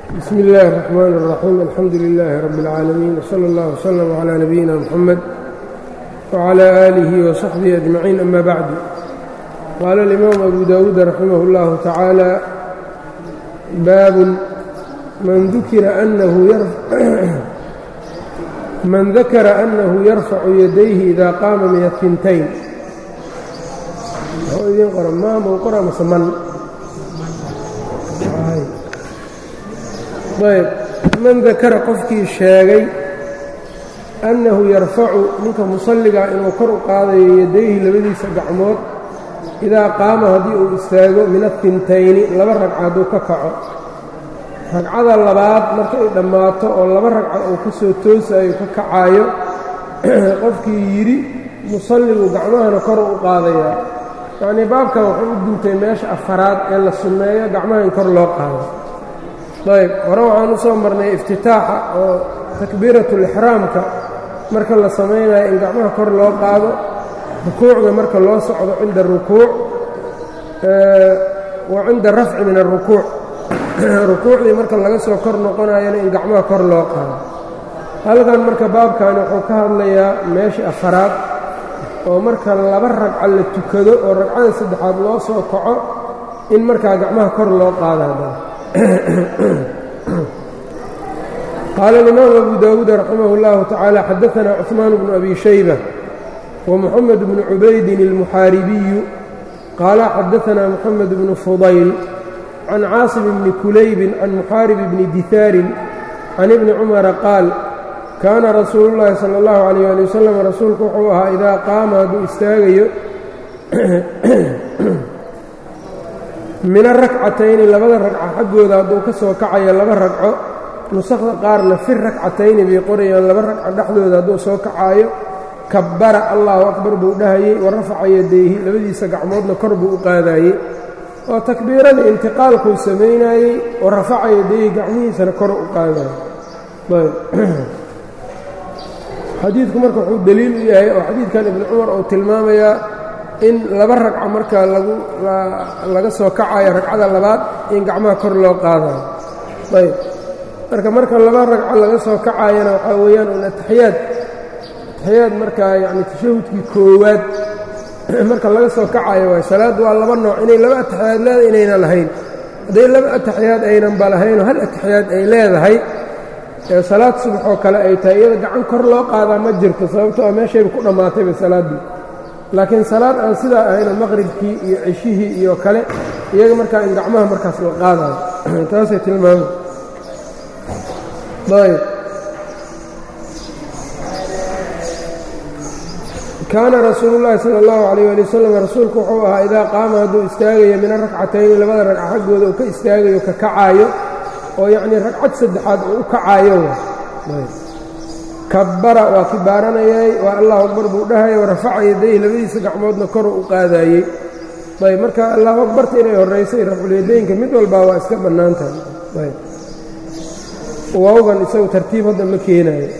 bsmi اllahi الرحmn الرaxيim alxamdu لilaahi rab اlcaalamiin wslى اllah wslm عlى nabiyina mxamed wعlى آlihi وصaxbihi أجmaciin ama bacdu qaala اlimaam abu dawuud raximah اllahu tacaala baabun man dakara أnahu yarfacu yadayhi ida qaama min afintayn idiin qora maamau qora mase man ayb man dakara qofkii sheegay annahu yarfacu ninka musalligaa inuu kor u qaadayo yadayhi labadiisa gacmood idaa qaama haddii uu istaago min afintayni laba ragca hadduu ka kaco ragcada labaad markay dhammaato oo laba ragca uu ka soo toosayo ka kacaayo qofkii yidhi musalligu gacmahana kor u qaadayaa yacnii baabkan wuxuu u duntay meesha afaraad ee la sunneeyo gacmaha in kor loo qaado ayb hore waxaan u soo marnay iftitaaxa oo takbiiratulixraamka marka la samaynayo in gacmaha kor loo qaado rukuucda marka loo socdo cinda arukuuc wa cinda arafci min arukuuc rukuucdii marka laga soo kor noqonayana in gacmaha kor loo qaado halkan marka baabkani wuxuu ka hadlayaa meeshii afaraad oo marka laba ragca la tukado oo ragcada saddexaad loo soo kaco in markaa gacmaha kor loo qaada qaala alimaam abu dawuud raximah اllahu tacaala xadaanaa cuثmaan bnu abi shayba wamuxamed bnu cubaydin اlmuxaaribiyu qaala xadaanaa muxamed bnu fudayl can caasim bni kulaybin can muxaarib bni dihaarin can ibni cumara qaal kaana rasuulu llaahi sala اllahu alayh ali wasalam rasuulku wuxuu ahaa idaa qaama hadduu istaagayo min arakcatayni labada ragco xaggooda hadduu ka soo kacayo laba ragco nusakda qaarna fi rakcatayni bay qorayaan laba ragco dhexdooda hadduu soo kacaayo kabbara allahu akbar buu dhahayey wa rafaca yadayhi labadiisa gacmoodna kor buu u qaadaayey oo takbiirada intiqaalkuu samaynaayey wa rafaca yadayhi gacmihiisana kor u qaadayo xadiidku marka wuxuu deliil u yahay oo xadiidkan ibnu cumar uu tilmaamayaa in laba ragco marka lagu laga soo kacayo ragcada labaad in gacmaha kor loo qaadayo ayb marka marka laba ragco laga soo kacayana waxaa weeyaan un ataxiyaad ataxiyaad markaa yacni tashahudkii koowaad marka laga soo kacayo waay salaaddu waa laba nooc inay laba ataxiyaad leedahay inayna lahayn hadday laba ataxiyaad aynanba lahaynoo hal ataxiyaad ay leedahay ee salaad subax oo kale ay tahay iyada gacan kor loo qaadaa ma jirto sababto a meeshayba ku dhammaatayba salaaddii laakiin salaad aan sidaa ahayno maqribkii iyo ceshihii iyo kale iyaga markaa in gacmaha markaas la qaadayo taasay tilmaama ayb kaana rasuulu llaahi sala allahu calayh ali wasalam rasuulku wuxuu ahaa idaa qaama hadduu istaagayo min arakcatayni labada ragca xaggooda uu ka istaagayo ka kacaayo oo yacnii ragcad saddexaad uu u kacaayo kabbara waa kibaaranayay waa allahu akbar buu dhahaya warafaca yadayhi labadiisa gacmoodna koru u qaadaayey ayb marka allahu akbarta inay horraysay rafculyadaynka mid walbaa waa iska bannaan tahay ayb waawgan isagu tartiib hadda ma keenaayo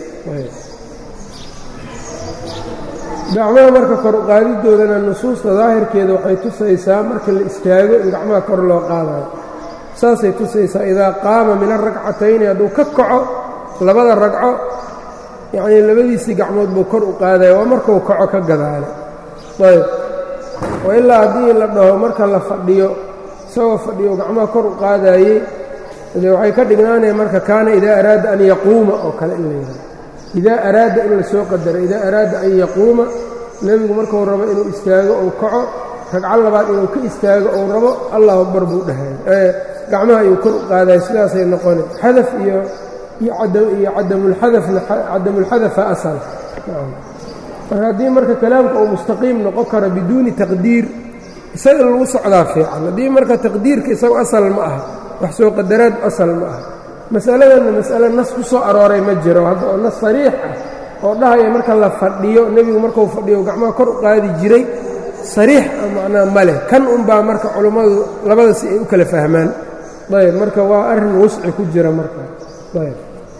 gacmaha marka kor u qaadidoodana nusuusta daahirkeeda waxay tusaysaa marka la istaago in gacmaha kor loo qaadayo saasay tusaysaa idaa qaama min arakcatayni hadduu ka kaco labada ragco yacnii labadiisii gacmood buu kor u qaadaya waa markuu kaco ka gadaale ayb oo ilaa haddii la dhaho marka la fadhiyo isagoo fadhiyo gacmaha kor u qaadaayey dee waxay ka dhignaanaya marka kaana idaa araada an yaquuma oo kale in la yidhaho idaa araada in la soo qadaro idaa araada an yaquuma nebigu markuu rabo inuu istaago ou kaco ragco labaad inuu ka istaago ou rabo allahu akbar buu dhahay gacmaha ayuu kor u qaadaya sidaasay noqona xadaf iyo iyo cadamulxadafna cadamulxadafa asal marka haddii marka kalaamka uu mustaqiim noqon karo biduuni taqdiir isaga lagu socdaa fiican haddii marka taqdiirka isagu asal ma aha wax soo qadaraad asal ma aha masaladanna mas'ale nas ku soo arooray ma jiro hadda oo nas sariix ah oo dhahaya marka la fadhiyo nebigu markuu fadhiyo gacmaha kor u qaadi jiray sariix macnaa ma leh kan unbaa marka culummadu labada si ay u kala fahmaan ayb marka waa arrin wusci ku jira marka ayb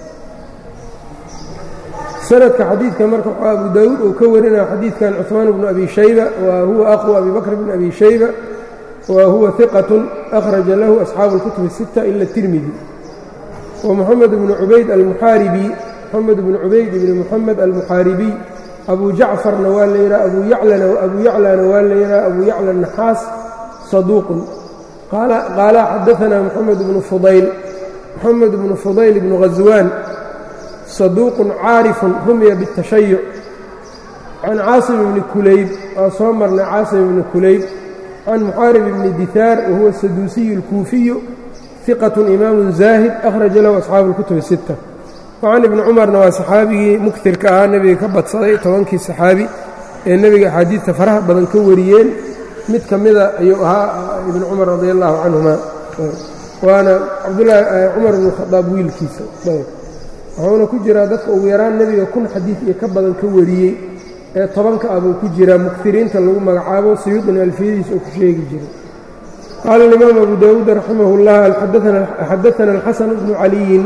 sanadka xadiidka marka waxaa abu daawuud uu ka warinaya xadiidkan cuثmaan bnu abi shayba wa huwa aqu abi bakr bn abi shayba wa huwa hiqat akhraja lahu asxaabu اlkutub الsita ila tirmidi wa moxamed bnu cubayd almuxaaribi moxamed bnu cubayd ibni moxamed almuxaaribiy abu jacfarna waa la yidhaha abu yaclana abu yaclana waa la yidhaha abu yacla naxaas saduuqun qaala xadaanaa moxamed bnu fudayl moxamed bnu fudayl bnu ghaswaan saduuqun caarifun rumiya biاtashayuc can caasim bni kulayb waa soo marnay caasim bni kulayb can muxaarib bni dihaar wahuwa saduusiyu اlkuufiyu iqatun imaamun zaahid akhraja lahu asxaabu اlkutubi sita wacan ibni cumarna waa saxaabigii muktirka ahaa nebiga ka badsaday tobankii saxaabi ee nebiga axaadiidta faraha badan ka wariyeen mid ka mida ayuu ahaa ibni cumar radi allahu canhuma waana cabdulaahi cumar bnu khadaab wiilkiisa wuxuuna ku jiraa dadka ugu yaraan nebiga kun xadiid iyo ka badan ka wariyey ee tobanka ah buu ku jiraa mukiriinta lagu magacaabo siyuudina alfiyadiisa uu ku sheegi jiray qaala alimaam abu daawuud raximah اllah xadaana alxasan bnu caliyin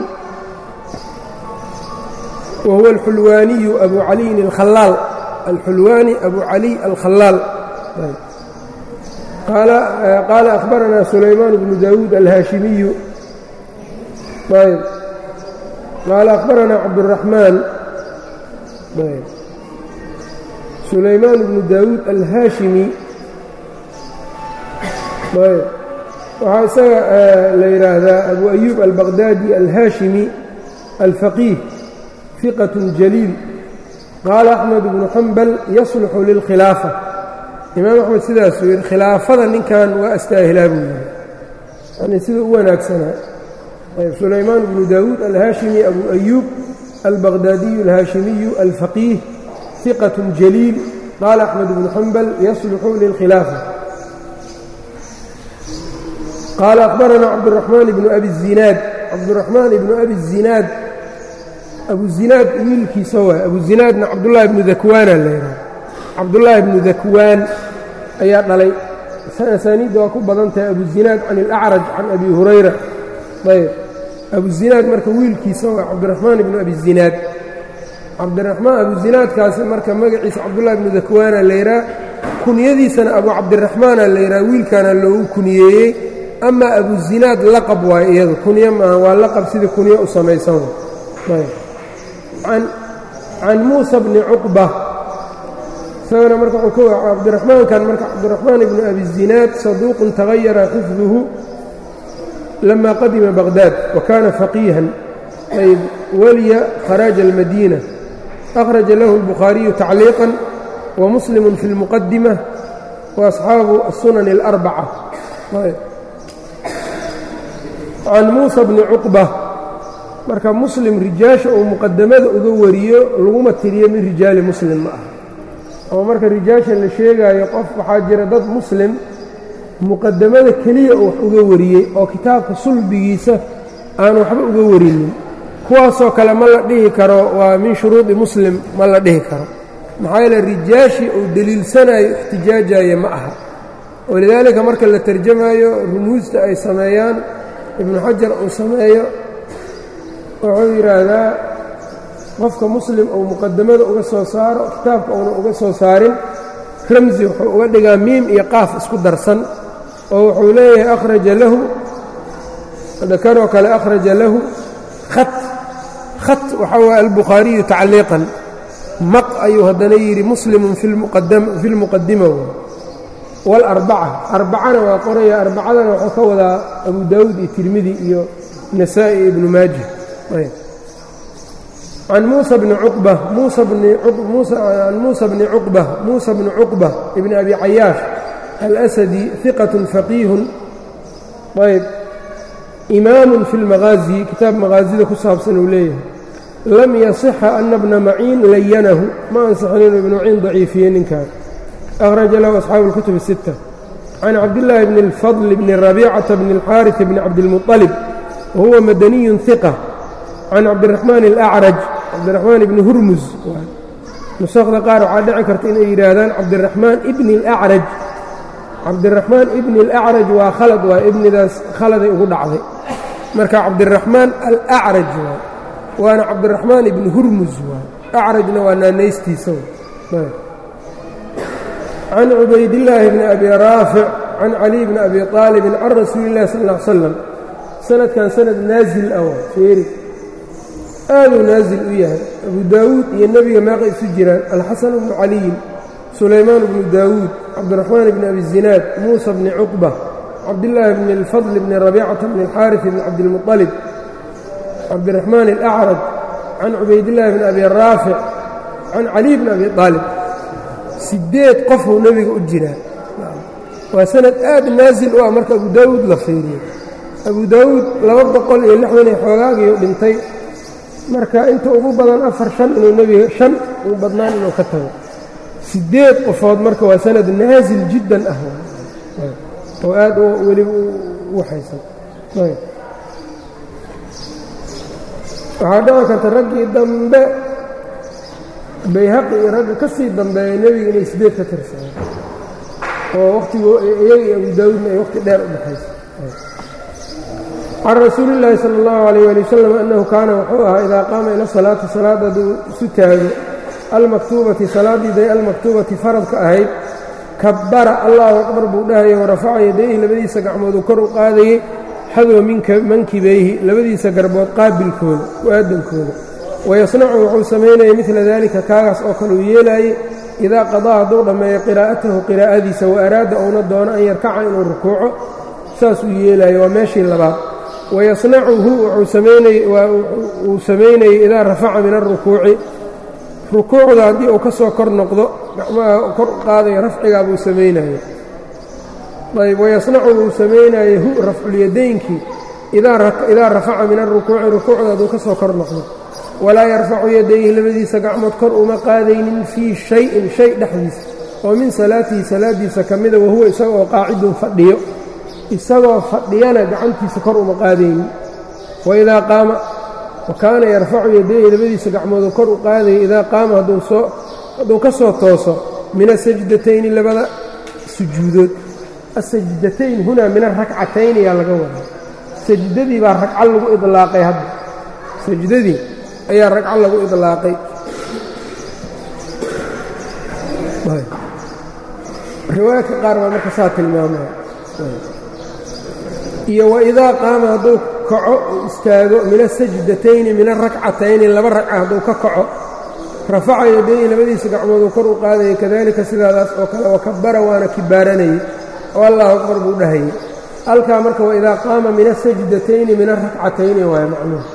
wa huwa alxulwaaniyu abu caliyin alkhalaal alxulwaani abu caliy alkhalaal qaala akhbaranaa sulaymaan bnu daawuud alhaashimiyu ayb qaala akhbaranaa cabduraxmaan sulaymaan bnu daawuud alhaashimi ayb waxaa isaga la yidhaahdaa abu ayuub albaqdaadi alhaashimi alfaqiih fiqat jaliil qaala axmed bnu xambal yasluxu lilkhilaafa imaam axmed sidaasuu yidhi khilaafada ninkan waa astaahilaa buu yidhi yani sida u wanaagsanaa ayb sulaymaan bnu daawuud alhaashimi abu ayuub albaqdaadiyu alhaashimiyu alfaqiih iqat jaliil qaala axmed bnu xambal yasluxu lilkhilaafa qaala akhbaranaa cabduraxmaan ibnu abi zinaad cabduraxmaan ibnu abi zinaad abuzinaad wiilkiisa waay abuzinaadna cabdullaahi ibnu dakwaana la yidhaha cabdullaahi ibnu dakwaan ayaa dhalay asaaniidda waa ku badan tahay abuzinaad can ilacraj can abi hurayra ayb abuzinaad marka wiilkiisa waa cabdiraxmaan ibnu abi zinaad cabdiraxmaan abuzinaadkaasi marka magaciisa cabdullahi ibnu dakwaana la yidhaha kunyadiisana abu cabdiraxmaana la yidhaha wiilkaana loogu kuniyeeyey amaa abuzinaad laqab waayo iyadu kunyo maaha waa laqab sidii kunyo u samaysan ayb can muusa bni cuqba isagana marka wuxuu ka cabdiraxmaankan marka cabdiraxmaan ibnu abi zinaad saduuqun tagayara xifduhu lama qadima baqdaad wa kana faqiihan ayb waliya kharaaja almadiina akhraja lahu اlbukhaariyu tacliiqan wa muslimu fi اlmuqadima wa asxaabu aلsunan اlarbaca can muusa bni cuqba marka muslim rijaasha uu muqadamada uga wariyo laguma tiriyo min rijaali muslim ma aha oo marka rijaasha la sheegaayo qof waxaa jira dad muslim muqadamada keliya uu wax uga wariyey oo kitaabka sulbigiisa aan waxba uga warinin kuwaasoo kale ma la dhihi karo waa min shuruudi muslim ma la dhihi karo maxaa yeele rijaashii uu deliilsanayo ixtijaajaya ma aha walidaalika marka la tarjamayo rumuusta ay sameeyaan ibnu xajar uu sameeyo wuxuu yidhaahdaa qofka muslim uu muqadamada uga soo saaro kitaabka uuna uga soo saarin ramsi wuxuu uga dhigaa miim iyo qaaf isku darsan oo wuxuu leeyahay akhraja lahu kanoo kale akhraja lahu khat khat waxaa waye albukhaariyu tacliiqan maq ayuu haddana yidhi muslimun fi lmuqadima waalarbaca arbacana waa qoraya arbacadana wuxuu ka wadaa abu daawuud iyo tirmidi iyo nasaa'i iyo ibnu maaja can muusa bni cuqba muusa can muusa bni cuqba muusa bni cuqba ibni abi cayaash alasadi hiqatun faqiihun ayb imaamun fi lmaqaazi kitaab maqaazida ku saabsan uu leeyahay lam yasixa ana bna maciin layanahu ma ansixin inuu ibnu maciin daciifiye ninkan akhraja lahu asxaabu اlkutub الsita can cabdillaahi bni اlfadl bni rabiicata bni اlxaariث bni cabdilmuطalib wahuwa madaniyun hiqa can cabdiraxmaan alacraj cabdiraxmaan ibni hurmus nusakda qaar waxaa dhici karta inay yidhaahdaan cabdiraxmaan ibni alacraj cabdiraxmaan ibni alacraj waa khalad waa ibnidaas khaladay ugu dhacday marka cabdiraxmaan alacraj waa waana cabdiraxmaan ibni hurmus waa acrajna waa naanaystiisa can cubaydillaahi bni abi raafic can caliy bni abi aalibin can rasuuli illahi sal ll ly slam sanadkan sanad naasil ah waa feeri aaduu naasil u yahay abu daawuud iyo nebiga meeqa isu jiraan alxasan bnu caliyin sulaymaan bnu daawuud cabdiraxmaan bni abi zinaad muusa bni cuqba cabdillaahi bni اlfadl bni rabiicata bni اlxaariث bni cabdilmuطalib cabdiraxmaan alacraj can cubaydillaahi bni abi raafic can caliy bni abi aalib sideed qofuu nebiga u jiraa waa sanad aad naasil u ah marka abu daawuud la fiiriyo abu daawuud laba boqol iyo lixdan iyo xoogaagiiu dhintay marka inta ugu badan afar shan inuu nebiga shan ugu badnaan inuu ka tago sideed qofood marka waa sanad naasil jiddan ah oo aad weliba u waxaysan waxaa dhici karta raggii dambe bayhaqi iyo ragga ka sii dambeeya nebiga inay sideed ka tirsadaan oo wakhtigo iyaga iyo abu daawuudna ay wakhti dheer u dhexayso can rasuuli illaahi sala allahu alayh ali wasalam annahu kaana wuxuu ahaa idaa qaama ila salaati salaadda hadduu isu taago almaktuubati salaaddiiday almaktuubati faradka ahayd kabbara allahu akbar buu dhahayay warafaca yadayhi labadiisa gacmooduu kor u qaadayey xadwa mankibayhi labadiisa garbood qaabilkooda u-aadankooda wayasnacu wuxuu samaynayay midla daalika kaagaas oo kale uu yeelaayey idaa qadaa hadduu dhammeeyo qiraa'atahu qiraa'adiisa wa araada uuna doono an yarkaca inuu rukuuco saasuu yeelaayo waa meeshii labaad wayasnacuhu uu samaynayey idaa rafaca min alrukuuci rukuucda haddii uu ka soo kor noqdo gacmaha kor u qaadayo rafcigaa buu samaynayo ayb wayasnacu uu samaynayo hu rafculyadaynkii idaa rafaca min alrukuuci rukuucda hadduu ka soo kor noqdo walaa yarfacu yadayhi labadiisa gacmood kor uma qaadaynin fii shayin shay dhexdiisa oo min salaatihi salaadiisa ka mida wahuwa isagoo qaacidun fadhiyo isagoo fadhiyana gacantiisa kor uma qaadaynin waidaa qaama wa kaana yarfacu yadayhi labadiisa gacmooduu kor u qaadaya idaa qaama hadduu ka soo tooso min asajdatayni labada sujuudood asajdatayn hunaa min arakcatayn ayaa laga wadaa sajdadii baa ragco lagu idlaaqay hadda sajdadii ayaa ragco lagu idlaaqay riwaayadka qaar baa marka saa tilmaamaya iyo waidaa qaama hadduu kaco uu istaago min asajdatayni min arakcatayni laba ragca hadduu ka kaco rafaca yadayhi labadiisa gacmooduu kor u qaadayay kadalika sidaadaas oo kale wakabara waana kibaaranayey oo allahu akbar buu dhahayey halkaa marka waidaa qaama min asajdatayni min arakcatayni waaya macnuhu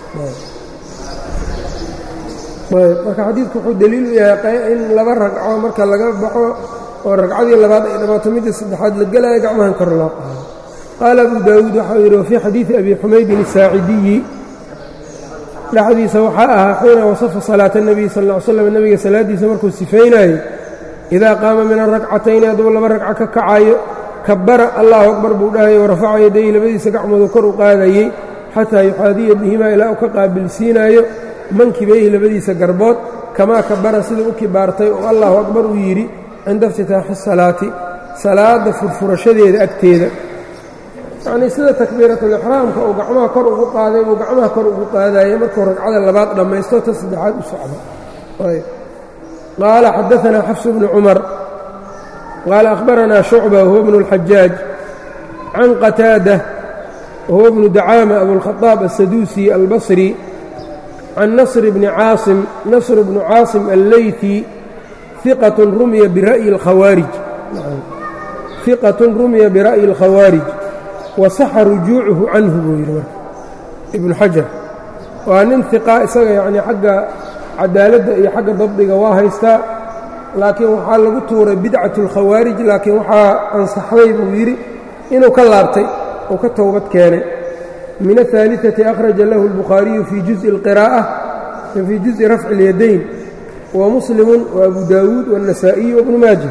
marka xadiidku wuxuu deliil u yahay in laba ragco marka laga baxo oo ragcadii labaad ay dhamaato midda saddexaad la gelaya gacmahan kor loo qaado qaala abu daawuud waxau yidhi wafii xadiidi abi xumaydin asaacidiyi dhexdiisa waxaa ahaa xiina wasafa salaata اnebiy sal ll slam nebiga salaaddiisa markuu sifaynayo idaa qaama min arakcatayni hadduu laba ragco ka kacayo kabara allahu akbar buu dhahayo warafaca yadayhi labadiisa gacmoodu kor u qaadayey xataa yuxaadiya bihimaa ilaa uu ka qaabilsiinaayo mankibayhi labadiisa garbood kamaa kabara sida u kibaartay oo allahu akbar uu yidhi cinda iftitaaxi salaati salaadda furfurashadeeda agteeda yacnii sida takbiiratulixraamka uu gacmaha kor ugu qaaday buu gacmaha kor ugu qaadaya markuu ragcada labaad dhammaysto ta saddexaad u socdo qaala xadaanaa xafsu bnu cumar qaala akhbaranaa shucba wahuwa bnu اlxajaaj can qataada wahuwa bnu dacaama abulkhadaab aلsaduusi albasri can nasr bni caasim nasr bnu caasim alleyثi iqat rumiya bira'yi اlkhawaarij iqatun rumiya bira'yi اlkhawaarij wasaxa rujuucuhu canhu buu yidhi marka ibnu xajar waa nin iqaa isaga yacnii xagga cadaaladda iyo xagga dabdiga waa haystaa laakiin waxaa lagu tuuray bidcatu اlkhawaarij laakiin waxaa ansaxday buu yidhi inuu ka laabtay uu ka towbad keenay min aلثaaliثati akhraja lahu اlbukhaariyu fii juزءi اlqiraa'ة fii juزءi rafci اlyadayn wa muslimu wa abu daawuud wالnasaa'iyu wabnu maaja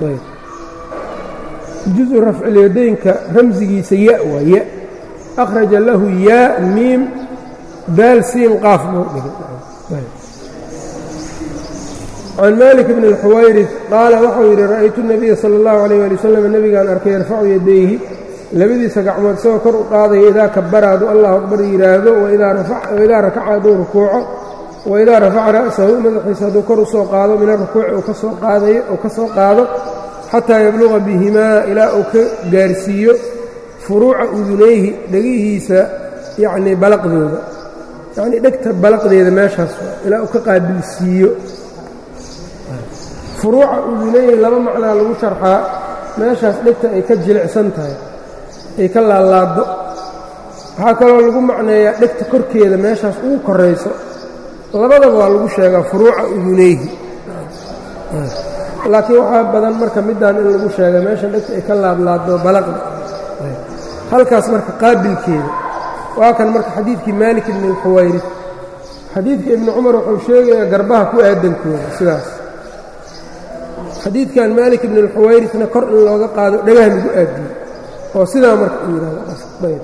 juزu rafci اlyadaynka ramsigiisa ya waa ya akhraja lahu yaa miim daal siin qaaf buu dhigay can malik bn اlxuwayrid qaala waxau yidhi ra'aytu الnabiya salى اllahu عalيه ali wasalam nebigaan arkay yarfacu yadayhi labadiisa gacmood isagoo kor u qaadaya idaa kabara hadduu allahu akbar yidhaahdo waidaa rakaca hadduu rukuuco waidaa rafaca ra'sahu madaxiisa hadduu kor u soo qaado min arukuuci uu kasoo qaadayo uu ka soo qaado xataa yabluqa bihimaa ilaa uu ka gaarsiiyo furuuca udunayhi dhegihiisa yacnii balaqdooda yacnii dhegta balaqdeeda meeshaas ilaa uu ka qaabilsiiyo furuuca udunayhi laba macnaa lagu sharxaa meeshaas dhegta ay ka jilicsan tahay ay ka laalaado waxaa kaloo lagu macneeyaa dhegta korkeeda meeshaas ugu korayso labadaba waa lagu sheegaa furuuca udunayhi laakiin waxaa badan marka middan in lagu sheega meesha dhegta ay ka laadlaado balaqda halkaas marka qaabilkeeda waa kan marka xadiidkii maalik ibni alxuwayri xadiidka ibni cumar wuxuu sheegayaa garbaha ku aadankooda sidaas xadiidkan maalik ibni alxuwayrisna kor in looga qaado dhagaha lagu aadiyo oo sidaa marka uu yidhahdo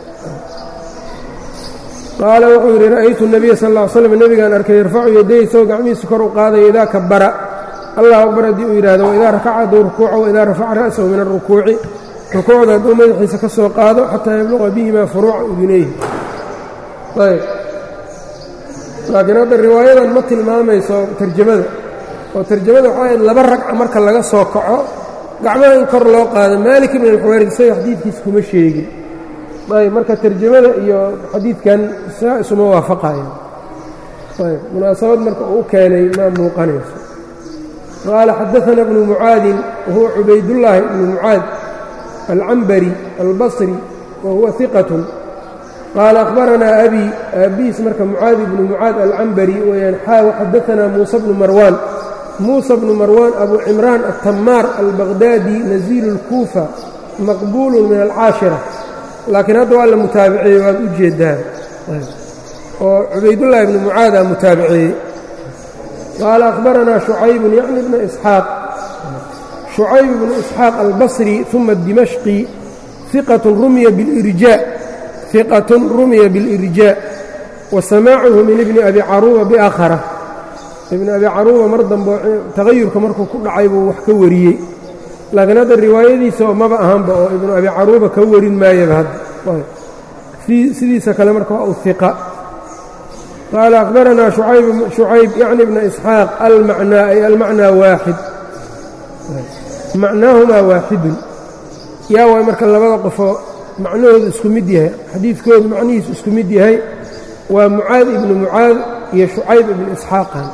qaala wuxuu yidhi ra'aytu nabiya sal ll ly slam nebigaan arkay yarfacu yaday isagoo gacmihiisa kor u qaadaya idaa kabara allah akbar haddii uu yidhahdo waidaa rakaca hadduu rukuuco waidaa rafaca ra'sahu min alrukuuci rukuucda hadduu madaxiisa ka soo qaado xataa yabluqa bihimaa furuuca udunayhi ayb laakiin hadda riwaayadan ma tilmaamayso tarjamada oo tarjamada waxaa ahayd laba ragca marka laga soo kaco gacmaha in kor loo qaado maalik ibn alxuwayri isaga xadiidkiisa kuma sheegin ayb marka tarjamada iyo xadiidkan saa isuma waafaqayan ayb munaasabad marka uu u keenay maa muuqanayso qaala xadaana bnu mucaadin wahuwa cubaydullaahi ibnu mucaad alcambari albasri wa huwa iqatun qaala akhbaranaa abii aabihiis marka mucaad ibnu mucaad alcambari weyaan xaaw xadaanaa muusa bnu marwaan muusa bnu marwaan abu cimraan altamaar albaqhdaadi naziilu اlkuufa maqbuulu min alcaashira laakiin hadda waa la mutaabiceeyey waad u jeeddaan oo cubaydullaahi ibnu mucaadaa mutaabiceeyey qaala akhbaranaa shucaybun yacni bna isxaaq shucayb bnu isxaaq albasri uma dimashqi iqatun rumiya bilirjaa iqatun rumiya bilirjaa wa samaacuhu min ibni abi caruuba biakhara ibni abi caruuba mar dambe tagayurka markuu ku dhacay buu wax ka wariyey laakiin hadda riwaayadiisa maba ahanba oo ibnu abi caruuba ka warin maayaba hadda sidiisa kale marka waa u iqa qaala akhbaranaa shucayb yacni bna isxaaq almacnaa ay almacnaa waaxid macnaahumaa waaxidun yaa waay marka labada qofoo macnahoodu isku mid yahay xadiidkoodu macnihiisu isku mid yahay waa mucaad ibnu mucaad iyo shucayb ibnu isxaaqan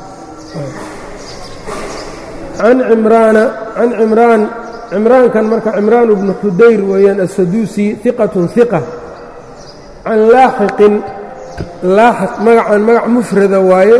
can cimraana can cimraan cimraankan marka cimraan bnu xudayr weeyaan assaduusi iqatun iqa can laaxiqin laaxiq magacan magac mufrada waaye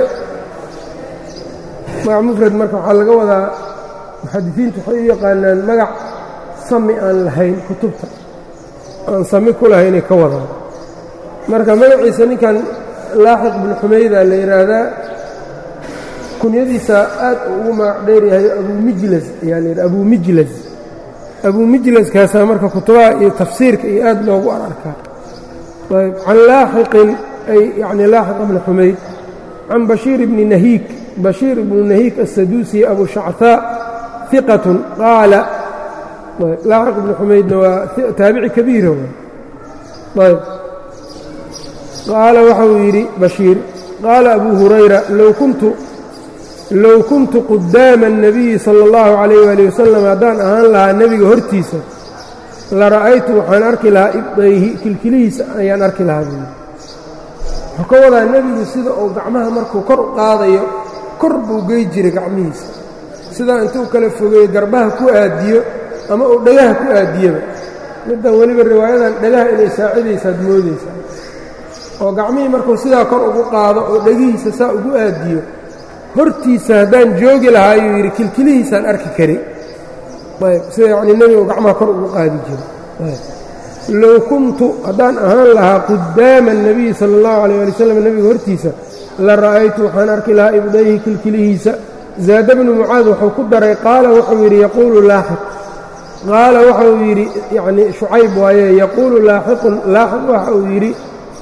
magac mufrad marka waxaa laga wadaa muxadisiintu waxay u yaqaanaan magac sami aan lahayn kutubta aan sami ku lahaynay ka wadaan marka magaciisa ninkan laaxiq bnu xumayda la yidhaahdaa kunyadiisa aad ugu magac dheeryahay abumijlas ayaa la yidhaha abuu mijlas abuu mijlaskaasaa marka kutubaha iyo tafsiirka iyo aad loogu ararkaa ayb can laaxiqin ay yacni laaxiq bni xumayd can bashiir ibni nahiik bashiir ibnu nahiik assaduusi abu shachaa iqatun qaala laaxiq ibnu xumaydna waa taabici kabiira ayb qaala waxauu yidhi bashiir qaala abuu hurayra low kuntu low kuntu qudaama الnabiyi salى اllahu calayh ali wasalam haddaan ahaan lahaa nebiga hortiisa la ra'aytu waxaan arki lahaa ibdayhi kilkilihiisa ayaan arki lahaa buui wuxuu ka wadaa nebigu sida uu gacmaha markuu kor u qaadayo kor buu gey jiray gacmihiisa sidaa intuu kala fogeeyo garbaha ku aadiyo ama uu dhagaha ku aadiyaba middan weliba riwaayadan dhagaha inay saacidaysaad moodaysaa oo gacmihii markuu sidaa kor ugu qaado oo dhegihiisa saa ugu aadiyo hortiisa haddaan joogi lahaa ayuu yidhi kilkilihiisaan arki kari ayb sida yacnii nebigu gacmaha kor ugu qaadi jiro low kuntu haddaan ahaan lahaa qudaama الnabiyi sala اllahu alيyh ali wslam nebiga hortiisa la ra'aytu waxaan arki lahaa ibdayhi kilkilihiisa zaada bnu mucaad wuxuu ku daray qaala wuxuu yidhi yaquulu laaxiq qaala waxa uu yidhi yacnii shucayb waaye yaquulu laaxiqun laaxiq waxa uu yidhi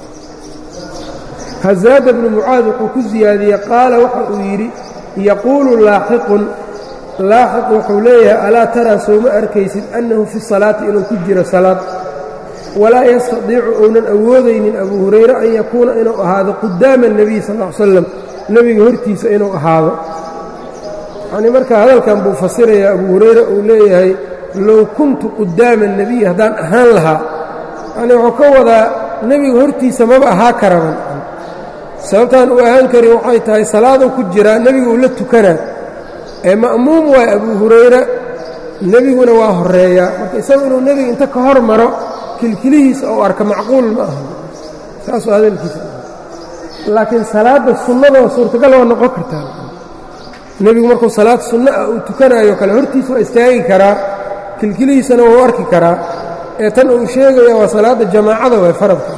hazaada bnu mucaad wuxuu ku siyaadiyey qaala waxa uu yidhi yaquulu laaxiqun laaxiq wuxuu leeyahay alaa taraa sooma arkaysid annahu fi salaati inuu ku jiro salaad walaa yastadiicu ounan awoodaynin abuu hurayre an yakuuna inuu ahaado qudaama الnabiy sal ll ly slam nebiga hortiisa inuu ahaado yacnii marka hadalkan buu fasirayaa abuu hurayre uu leeyahay low kuntu qudaama الnabiy haddaan ahaan lahaa yani wuxuu ka wadaa nebiga hortiisa maba ahaa karaban sababtaan uu ahaan karin waxay tahay salaaduu ku jiraa nebiga uu la tukanaa ee ma'muum waay abuu hurayra nebiguna waa horeeyaa marka isagu inuu nebiga inta ka hor maro kilkilihiisa ou arka macquul ma aha saasuu hadalkiisa laakiin salaadda sunnadoo suurtagal waa noqon kartaa nebigu markuu salaad sunno ah uu tukanaayo kale hortiisa waa istaagi karaa kilkilihiisana waa u arki karaa ee tan uu sheegaya waa salaadda jamaacada way faradka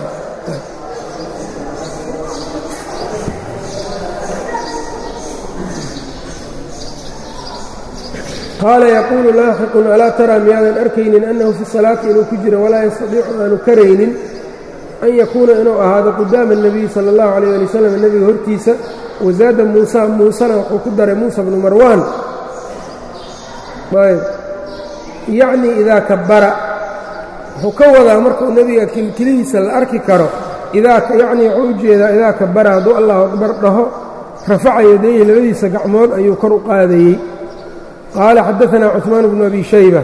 qaala yaquulu laaxiqun alaa taraa miyaadan arkaynin annahu fi salaati inuu ku jiro walaa yastadiicu aanu karaynin an yakuuna inuu ahaado qudaama الnabiyi salى اllahu عalيyه ali wslam nebiga hortiisa wasaada muusa muusena wuxuu ku daray muusa bnu marwaan yacnii idaa kabara wuxuu ka wadaa markuu nebiga kilkilihiisa la arki karo yacnii wuxuu u jeedaa idaa kabara hadduu allahu akbar dhaho rafaca yadayhi labadiisa gacmood ayuu kor u qaadayey qaala xadaanaa cuثmaan bnu abi shayba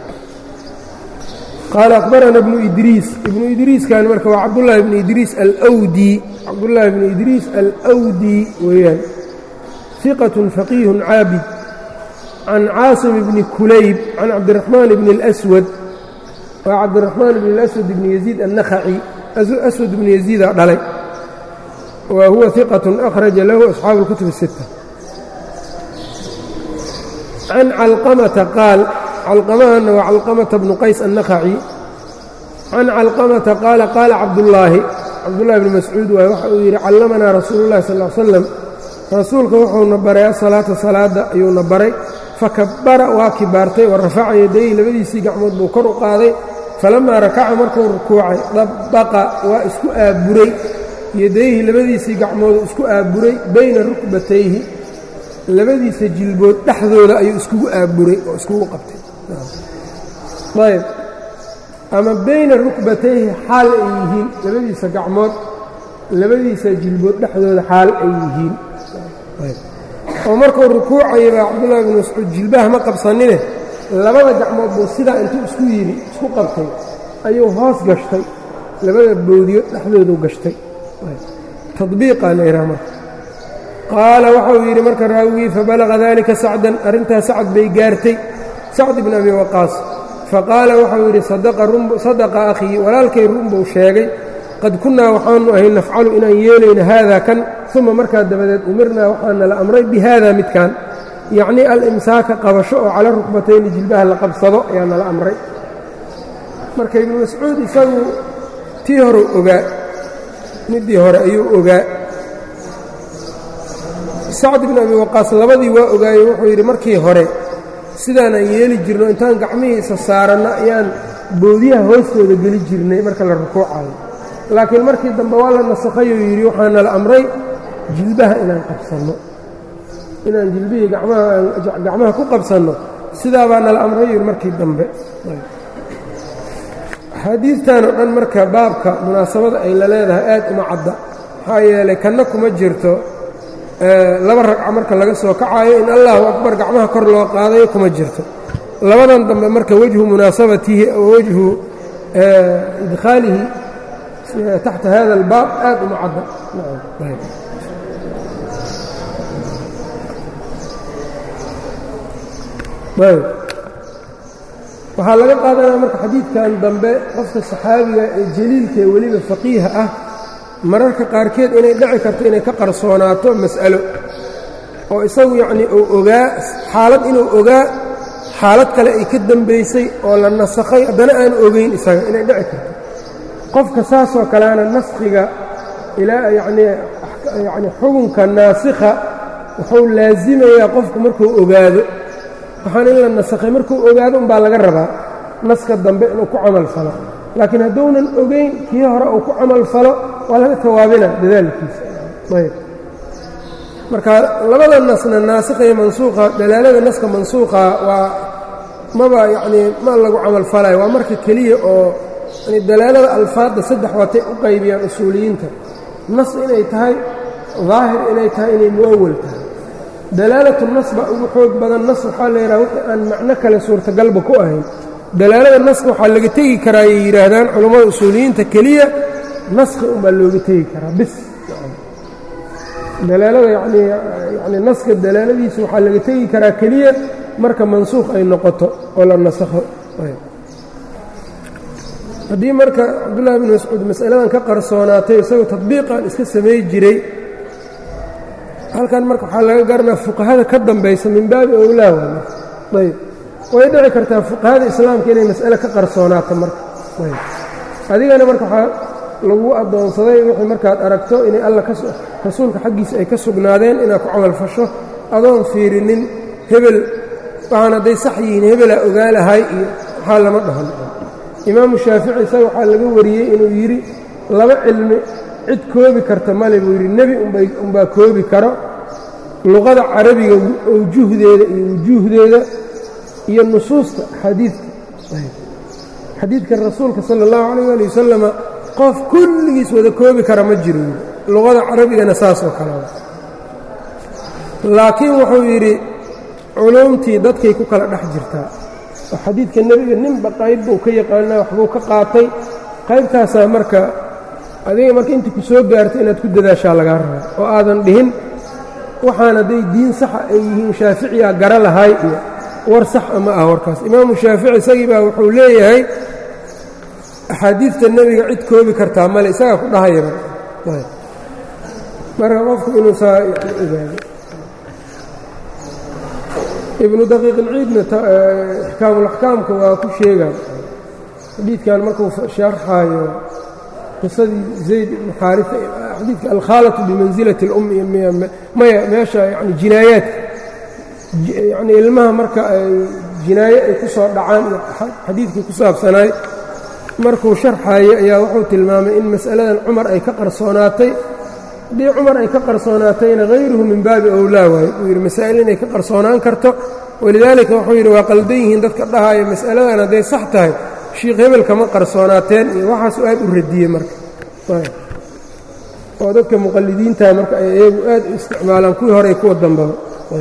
qaala akhbarana ibnu idriis ibnu idriiskan marka waa cabdullaahi bnu idriis alwdi cabdullaahi bnu idriis alwdi weeyaan hiqatun faqiihun caabid can caasim bni kulayb can cabdiraxmaan bni اlswad waa cabdiraxmaan bni اlaswad bni yaziid annakhaci aswad bni yaziida dhalay wa huwa hiqatun akhraja lahu asxaabu اlkutub الsita can calqamata qaal calqamahana waa calqamata bnu qays annakhaci can calqamata qaala qaala cabdullaahi cabdullahi bni mascuud waay waxa uu yidhi callamanaa rasuulu llahi sal l slam rasuulka wuxuuna baray asalaata salaadda ayuuna baray fakabbara waa kibaartay wa rafaca yadayhi labadiisii gacmood buu kor u qaaday falammaa rakaca markuu rukuucay dabbaqa waa isku aaburay yadayhi labadiisii gacmoodu isku aaburay bayna rukbatayhi labadiisa jilbood dhexdooda ayuu iskugu aaburay oo iskugu qabtay ayb ama bayna rukbatayhi xaal ay yihiin labadiisa gacmood labadiisa jilbood dhexdooda xaal ay yihiin oo markuu rukuucaya baa cabdullahi bnu mascuud jilbaha ma qabsanine labada gacmood buu sidaa intuu isku yidhi isku qabtay ayuu hoos gashtay labada boodiyo dhexdoodu gashtay tadbiiqaa la yidhaha marka qaala waxau yidhi marka raawigii fabalaqa dalika sacdan arrintaas sacad bay gaartay sacd ibn abi waqaas faqaala waxau yidhi sadaqa akhii walaalkay run buu sheegay qad kunnaa waxaanu ahay nafcalu inaan yeelayno haada kan uma markaa dabadeed umirnaa waxaana la amray bi haada midkan yacnii al-imsaaka qabasho oo cala rukbatayni jilbaha la qabsado ayaa nala amray marka ibnu mascuud isagu tii horeu ogaa middii hore ayuu ogaa sacd ibn abi waqaas labadii waa ogaayey wuxuu yidhi markii hore sidaanaan yeeli jirno intaan gacmihii isa saaranno ayaan boodiyaha hoostooda geli jirnay marka la rukuucayo laakiin markii dambe waa la nasakhayuu yidhi waxaana la amray jilbaha inaan qabsanno inaan jilbihii gacmaha ku qabsanno sidaa baa nala amray yidhi markii dambe axaadiidtan oo dhan marka baabka munaasabada ay la leedahay aad uma cadda maxaa yeelay kanna kuma jirto laba ragca marka laga soo kacayo in allahu akbar gacmaha kor loo qaadayo kuma jirto labadan dambe marka wejhu munaasabatihi oo wejhu idkhaalihi taxta hada albaab aad uma cadda waxaa laga qaadanaya marka xadiidkan dambe qofka saxaabiga ee jaliilka ee weliba faqiiha ah mararka qaarkeed inay dhici karto inay ka qarsoonaato mas'alo oo isagu yacnii uu ogaa xaalad inuu ogaa xaalad kale ay ka dembaysay oo la nasakhay haddana aanu ogeyn isaga inay dhici karto qofka saasoo kaleana naskhiga ilaa yacnii yacni xukunka naasikha wuxuu laasimayaa qofku markuu ogaado waxaan in la nasakhay markuu ogaado umbaa laga rabaa naska dambe inuu ku camal falo laakiin hadduunan ogeyn kii hore uu ku camal falo waa laga tawaabina dadaalkiisa ayb marka labada nasna naasikha iyo mansuuqa dalaalada naska mansuuqa waa maba yacnii ma lagu camal falayo waa marka keliya oo yani dalaalada alfaadda saddex waatay u qaybiyaan usuuliyiinta nas inay tahay daahir inay tahay inay mu'awal tahay dalaalatu nas baa ugu xoog badan nas waxaa la yidhaha wixii aan macno kale suurtagalba ku ahayn dalaalada naska waxaa laga tegi karaa ay yidhaahdaan culammada usuuliyiinta keliya naska unbaa looga tegi karaa bis dalaalada yani yani naska dalaaladiisa waxaa laga tegi karaa keliya marka mansuuq ay noqoto oo la nasakho haddii marka cabdullahi bn mascuud mas'aladan ka qarsoonaatay isagoo tadbiiqan iska samay jiray halkan marka waxaa laga garanaa fuqahada ka dambaysa min baabi owlaa waa ayb way dhici kartaa fuqahada islaamka inay mas'ale ka qarsoonaato marka ayb adigana marka waxaa lagu addoonsaday wixii markaad aragto inay alla rasuulka xaggiisa ay ka sugnaadeen inaad ku camalfasho adoon fiirinin hebel waxaan hadday sax yihiin hebelaa ogaalahay iyo waxaa lama dhahan imaamu shaafici isaga waxaa laga wariyey inuu yidhi laba cilmi cid koobi karta male buu yidhi nebi unbaa koobi karo luqada carabiga awjuhdeeda iyo wujuuhdeeda iyo nusuusta xadiidka xadiidka rasuulka sala allahu calayh ali wasalama qof kulligiis wada koobi kara ma jiro luqada carabigana saas oo kalea laakiin wuxuu yidhi culuumtii dadkay ku kala dhex jirtaa oo xadiidka nebiga ninba qayb buu ka yaqaanaa waxbuu ka qaatay qaybtaasaa marka adiga marka intii ku soo gaarta inaad ku dadaashaa lagaa rabaa oo aadan dhihin waxaan hadday diin saxa ay yihiin shaaficiyaa gara lahay iyo war sax ama ah warkaas imaamu shaafici isagii baa wuxuu leeyahay axaadiidta nebiga cid koobi kartaa male isagaa ku dhahayaba marka qofku inuu saa ogaado ibnu daqiiq ilciidna ixkaamulaxkaamka waa ku sheegaan xadiidkan markuu sharxaayo qisadii zayd ibnu xaarisa xadiidka alkhaalatu bimansilati اlum maya meesha yani jinaayaadka yani ilmaha marka ay jinaaye ay ku soo dhacaan iyo xadiidkii ku saabsanaay markuu sharxaayo ayaa wuxuu tilmaamay in mas'aladan cumar ay ka qarsoonaatay haddii cumar ay ka qarsoonaatayna hayruhu min baabi owlaa waaye buu yidhi masaa'il inay ka qarsoonaan karto walidaalika wuxuu yidhi waa qaldan yihiin dadka dhahaayo mas'aladan hadday sax tahay shiikh hebel kama qarsoonaateen iyo waxaasu aad u radiyey marka oo dadka muqallidiinta marka ay iyagu aad u isticmaalaan kuwii hore kuwa dambaba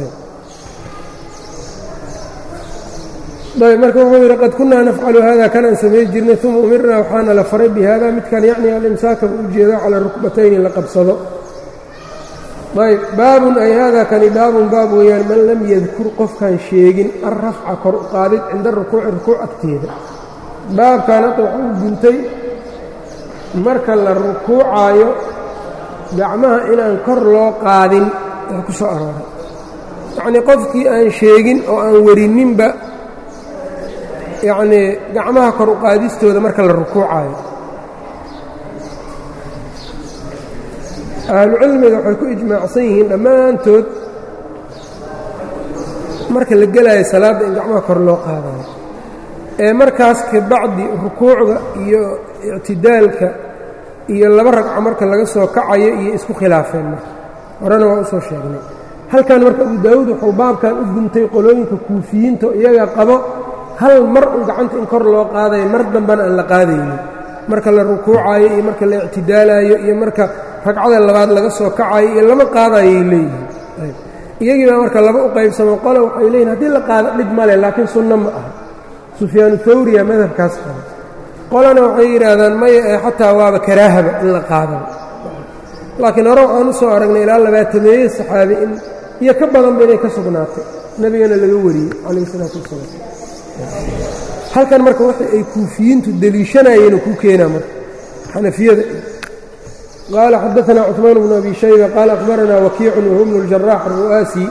ayb marka wuxuu yidhi qad kunaa nafcalu hada kanaan samay jirnay uma umirnaa waxaana la faray bi hada midkan yacni alimsaaka u ujeedo cala rukbatayni la qabsado ayb baabun ay hada kani baabun baab weeyaan man lam yadkur qofkaan sheegin alrafca kor u qaadid cinda rukuuci rukuuc agteeda baabkan hadda waxuu guntay marka la rukuucaayo gacmaha inaan kor loo qaadin ee ku soo arooray yacnii qofkii aan sheegin oo aan werininba yacnii gacmaha kor u qaadistooda marka la rukuucaayo ahlucilmiga waxay ku ijmaacsan yihiin dhammaantood marka la gelaayo salaadda in gacmaha kor loo qaadayo ee markaas kabacdi rukuucda iyo ictidaalka iyo laba ragco marka laga soo kacayo iyo isku khilaafeen marka horena waa u soo sheegnay halkan marka abu daawuud wuxuu baabkan u guntay qolooyinka kuufiyiinta oo iyaga qabo hal mar un gacanta in kor loo qaadayo mar dambana aan la qaadaynin marka la rukuucayo iyo marka la ictidaalayo iyo marka ragcada labaad laga soo kacayo iyo lama qaadayay leeyihiin iyagii baa marka laba u qaybsamo qole waxay leeyihin haddii la qaado dhib male laakiin sunno ma aha sufyaanu thawriya madhabkaas qaba qolana waxay yidhaahdaan maya ee xataa waaba karaahaba in la qaadaba laakiin hore waxaan u soo aragnay ilaa labaatameeye saxaabi in iyo ka badanba inay ka sugnaatay nebigana laga wariyey calayh isalaatu wassalaam halkan marka waxa ay kuufiyiintu deliishanayeen ku keenaa marka xanafiyada qaala xadaanaa cuثmaan bnu abi shayba qaala akhbaranaa wakiicun wahuwa bnu اljarax aru'aasi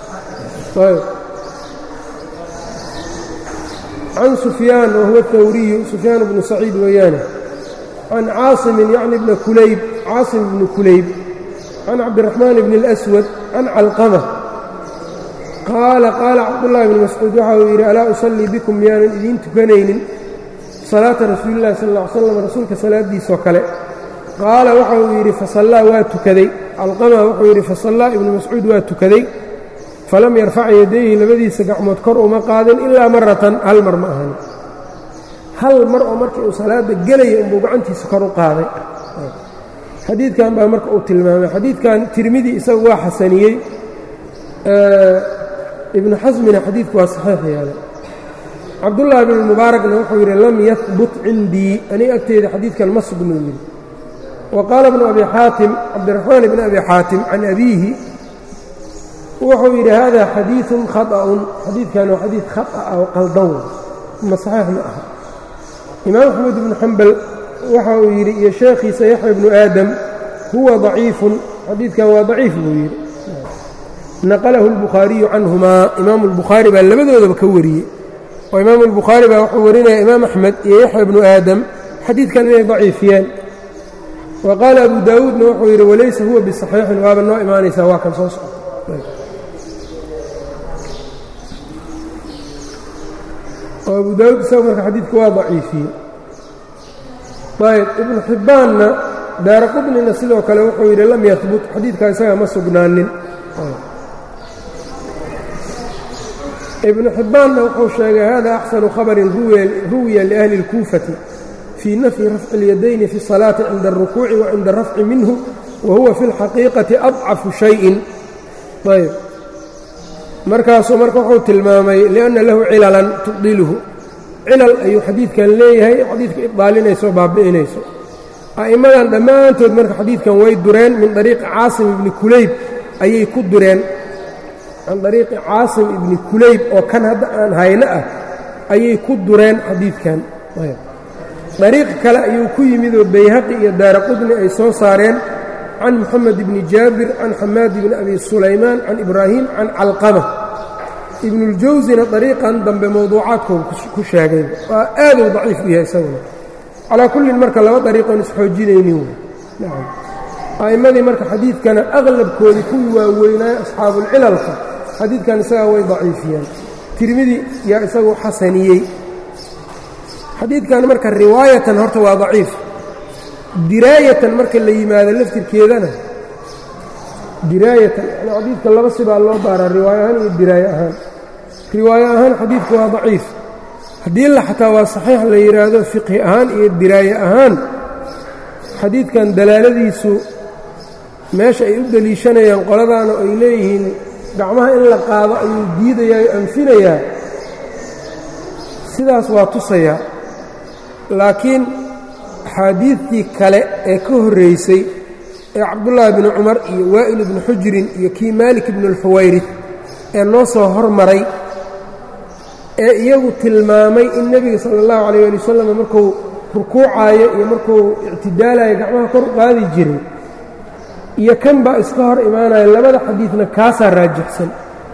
can sufyaan wahuwa اhawriyu sufyaan bnu saciid weeyaane can caasimin yacni bna kulayb caasim bni kulayb can cabdiraxmaan bni اlأswad can calqama qaala qaala cabdullaahi bni mascuud waxa uu yidhi alaa usallii bikum miyaanan idiin tukanaynin salaata rasuulillahi sal ll ly slam rasuulka salaaddiisoo kale qaala waxa uu yidhi fasallaa waa tukaday calqama wuxuu yidhi fasallaa ibnu mascuud waa tukaday falam yarfac yadayhi labadiisa gacmood kor uma qaadin ilaa maratan hal mar ma ahan hal mar oo markii uu salaadda gelaya unbuu gacantiisa kor u qaaday xadiidkan baa marka uu tilmaamay xadiidkan tirmidi isagu waa xasaniyey ibnu xasmina xadiidku waa saxiix yeelay cabdullaahi bn mubaarakna wuxuu yidhi lam yahbut cindii aniga agteyda xadiidkan ma sugnuu yidhi wa qaala bnu abi xaatim cabdiraxmaan bni abi xaatim can abiihi wuxuu yidhi hada xadiiثun khaطأun xadiidkan waa xadiid khaطأ oo qaldan ma saxiix ma aha imaam axmed ibnu xambal waxa uu yidhi iyo sheekhiisa yaxya bnu aadam huwa ضaciifun xadiidkan waa daciif buu yidhi naqalahu اlbukhaariyu canhumaa imaamu اlbukhaari baa labadoodaba ka wariyey oo imaamu اlbukhaari baa wuxuu warinaya imaam axmed iyo yaxya bnu aadam xadiidkan inay daciifiyeen wa qaala abu daawuudna wuxuu yidhi walaysa huwa bisaxiixin waaba noo imaanaysaa waa kan soo socda oo abu daawuud isaga marka xadiidka waa daciifiyey ayb ibnu xibbaanna daara qudnina sidoo kale wuxuu yidhi lam yahbut xadiidkaa isaga ma sugnaanin ibnu xibbaanna wuxuu sheegay hada axsanu khabarin ruwiya liahli اlkuufati fii nafyi rafci اlyadayni fi الsalaati cinda الrukuuci wa cinda الrafci minhu wa huwa fi اlxaqiiqati adcafu shayin ayb markaasuu marka wuxuu tilmaamay lianna lahu cilalan tubdiluhu cilal ayuu xadiidkan leeyahay xadiidka ibdaalinayso o baabi'inayso a'immadan dhammaantood marka xadiidkan way dureen min dariiqi caasim ibni kulayb ayay ku dureen can dariiqi caasim ibni kulayb oo kan hadda aan hayno ah ayay ku dureen xadiidkan dariiq kale ayuu ku yimid oo bayhaqi iyo daara qudni ay soo saareen can moxamed ibni jaabir can xamaad ibni abi sulaymaan can ibraahim can calqama ibnuljawsina dariiqan dambe mowduucaadkooda ku sheegay waa aaduu daciif u yahay isaguna calaa kullin marka laba dariiqoon isxoojinaynin wey a'immadii marka xadiidkana aqlabkoodii kuwii waaweynaaye asxaabulcilalka xadiidkan isagaa way daciifiyeen tirmidi yaa isagu xasaniyey xadiidkan marka riwaayatan horta waa daciif diraayatan marka la yimaado laftirkeedana diraayatan yani xadiidka laba sibaa loo baaraa riwaayo ahaan iyo diraayo ahaan riwaayo ahaan xadiidku waa daciif haddii la xataa waa saxiix la yidhaahdo fiqhi ahaan iyo diraaye ahaan xadiidkan dalaaladiisu meesha ay u deliishanayaan qoladaana ay leeyihiin gacmaha in la qaado ayuu diidayaa o anfinayaa sidaas waa tusayaa laakiin axaadiidtii kale ee ka horraysay ee cabdullaahi bni cumar iyo waa'il ibni xujirin iyo kii maalik ibnu alxuwayrid ee noo soo hormaray ee iyagu tilmaamay in nebiga sala allahu calayh ali wasalam markuu rukuucaayo iyo markuu ictidaalayo gacmaha kor u qaadi jiray iyo kan baa iska hor imaanaya labada xadiidna kaasaa raajixsan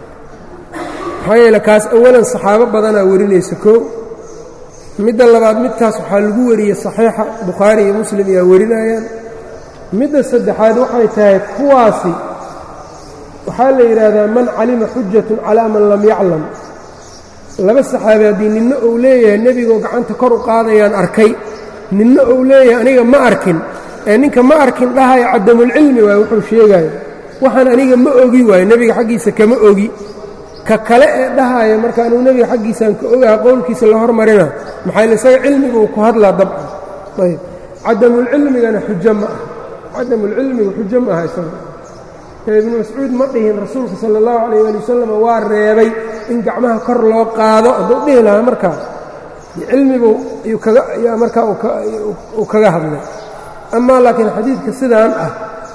maxaa yeele kaas awalan saxaabo badanaa warinaysa koo midda labaad midkaas waxaa lagu wariyey saxiixa bukhaari iyo muslim ayaa warinayaan midda saddexaad waxay tahay kuwaasi waxaa la yidhaahdaa man calima xujatun calaa man lam yaclam laba saxaabi haddii ninna uu leeyahay nebigoo gacanta kor u qaadayaan arkay ninna uu leeyahay aniga ma arkin ee ninka ma arkin dhahaya cadamulcilmi waaye wuxuu sheegaayo waxaan aniga ma ogi waayo nebiga xaggiisa kama ogi ka kale ee dhahaya marka anuu nebiga xaggiisaan ka ogaha qowlkiisa la hormarina maxaa isaga cilmiguu ku hadlaa dabcan ayb cadamulcilmigana xujo ma aha cadamulcilmiga xujo ma aha isaga ee ibnu mascuud ma dhihin rasuulka sala allahu calayh ali wasalam waa reebay in gacmaha kor loo qaado hadduu dhihi lahaa markaa cilmigu yaa markaa uu kaga hadlay amaa laakiin xadiidka sidaan ah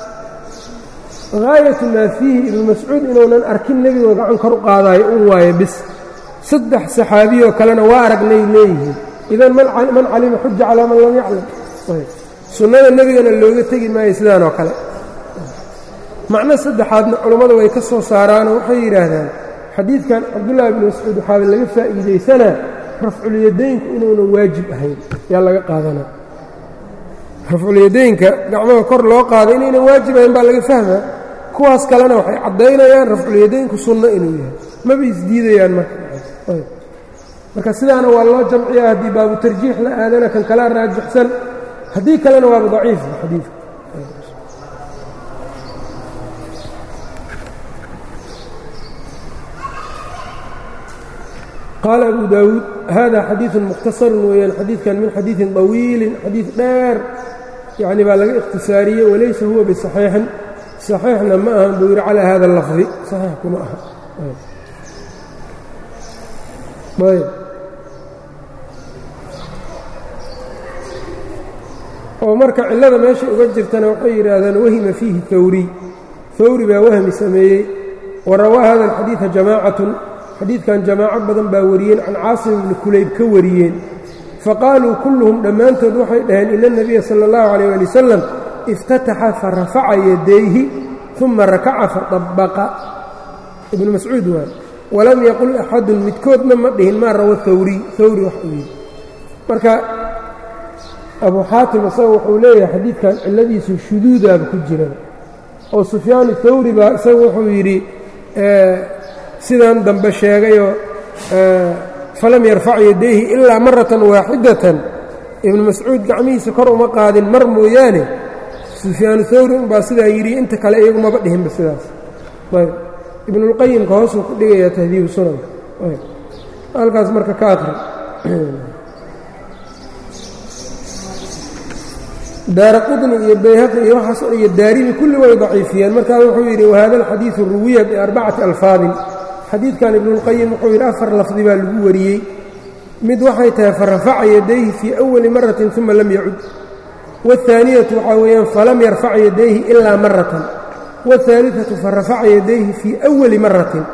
haayatu maa fiihi ibnu mascuud inuunan arkin nebigoo gacan kor u qaadaayo un waaye bis saddex saxaabiyoo kalena waa aragnay leeyihiin idan man calima xuja calaa man lam yaclam sunnada nebigana looga tegi maayo sidaan oo kale macno saddexaadna culummadu way ka soo saaraanoo waxay yidhaahdaan xadiidkan cabdullaahi ibnu mascuud waxaaba laga faa'iidaysanaa rafculyadaynku inuunan waajib ahayn yaa laga qaadanaa rafculyadaynka gacmaha kor loo qaado inaynan waajib ahayn baa laga fahmaa kuwaas kalena waxay caddaynayaan rafculyadaynku sunno inuu yahay maba isdiidayaan marka marka sidaana waa loo jamciyaa haddii baabu tarjiix la aadana kan kalaa raajixsan haddii kalena waaba daciifa xadiidka qaala abu daawuud hada xadiiثu mukhtasarun weeyaan xadiidkan min xadiiثin طawiilin xadiid dheer yani baa laga ikhtisaariyey walaysa huwa biصaxiixin صaxiixna ma ahan buu yidhi calaa hada اlafdi صaxiix kuma aha ayb oo marka cillada meesha uga jirtana waxay yidhaahdaan wahima fiihi hawriy hawri baa wahmi sameeyey wa rawaa hada alxadiida jamaacatun xadiidkan jamaaco badan baa wariyeen can caasim ibni kulayb ka wariyeen faqaaluu kulluhum dhammaantood waxay dhaheen ina اnabiya sala اllahu calayh ali wasalam iftataxa farafaca yadayhi uma rakaca fadabaqa ibnu mascuud waay walam yaqul axadun midkoodna ma dhihin maa rawa hawriy hawri wax uu yidhi marka abu xaatim isaga wuxuu leeyahay xadiidkan cilladiisu shuduudaaba ku jira oo sufyaan hawri baa isaga wuxuu yidhi sidan dambe sheegayoo falam yarfac yadayhi ilaa maratan waaxidatan ibnu mascuud gacmihiisa kor uma qaadin mar mooyaane sufyaanu hawri unbaa sidaa yidhi inta kale iyagu maba dhihinba sidaas ayb ibnulqayimka hoosuu ku dhigayaa tahdiibu sunanka halkaas marka ka aqri daara qudni iyo bayhaqi iyo waxaas iyo daarimi kulli way daciifiyeen markaa wuxuu yidhi wahada alxadiidu ruwiya biarbacati alfaadin xadiidkan ibnuulqayim wuxuu yidhi afar lafdi baa lagu wariyey mid waxay tahay farafaca yadayhi fii awali maratin uma lam yacud waاhaaniyatu waxaa weeyaan falam yarfac yadayhi ilaa maratan waاhaaliثatu farafaca yadayhi fii awali maratin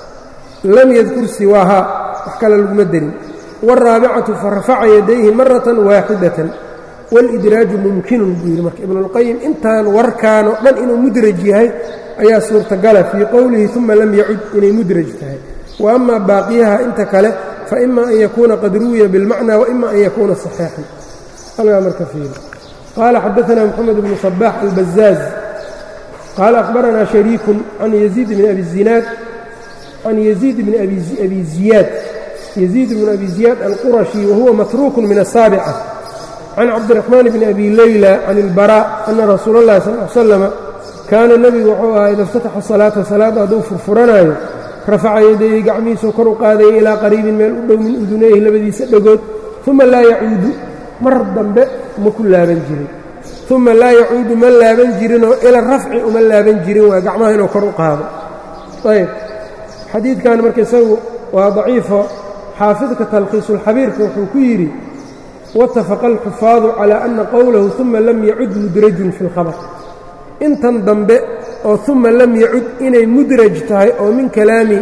lam yadkur siwaahaa wax kale laguma derin wاraabicatu farafaca yadayhi maratan waaxidatan wاlidraaju mumkinun buu yidhi marka ibnuاlqayim intaan warkaanoo dhan inuu mudraj yahay ayaa suurtagala fii qowlihi uma lam yacud inay mudraj tahay wa ama baaqiyaha inta kale faima an yakuuna qad ruwiya biاlmacna waima an yakuuna صaxiixan halgaa marka fiiri qaala xadaثna mxamed bnu صbax albazaaz qaala akhbarana shariiku can yaziid bn abi zinaad can yaziid bni abi ziyaad yaziid bn abi ziyaad alqurashi wahuwa matruuku min الsaaبcة can cabdiraxmaan bni abi leyla can ilbaraa ana rasuula اllahi sal l slama kaana nebigu wuxuu ahaa ida اftataxa salaata salaadda hadduu furfuranaayo rafaca yadayhi gacmihiisuu kor u qaadaya ilaa qariibin meel u dhow min udunayhi labadiisa dhegood uma laa yacuudu mar dambe ma ku laaban jirin uma laa yacuudu ma laaban jirinoo ila rafci uma laaban jirin waa gacmaha inuu kor u qaado ayb xadiidkan marka isagu waa daciifo xaafidka talkhiisulxabiirka wuxuu ku yidhi watafaqa alxufaadu calaa ana qowlahu uma lam yacud mudrajun fi اlkhabar intan dambe oo uma lam yacud inay mudraj tahay oo min kalaami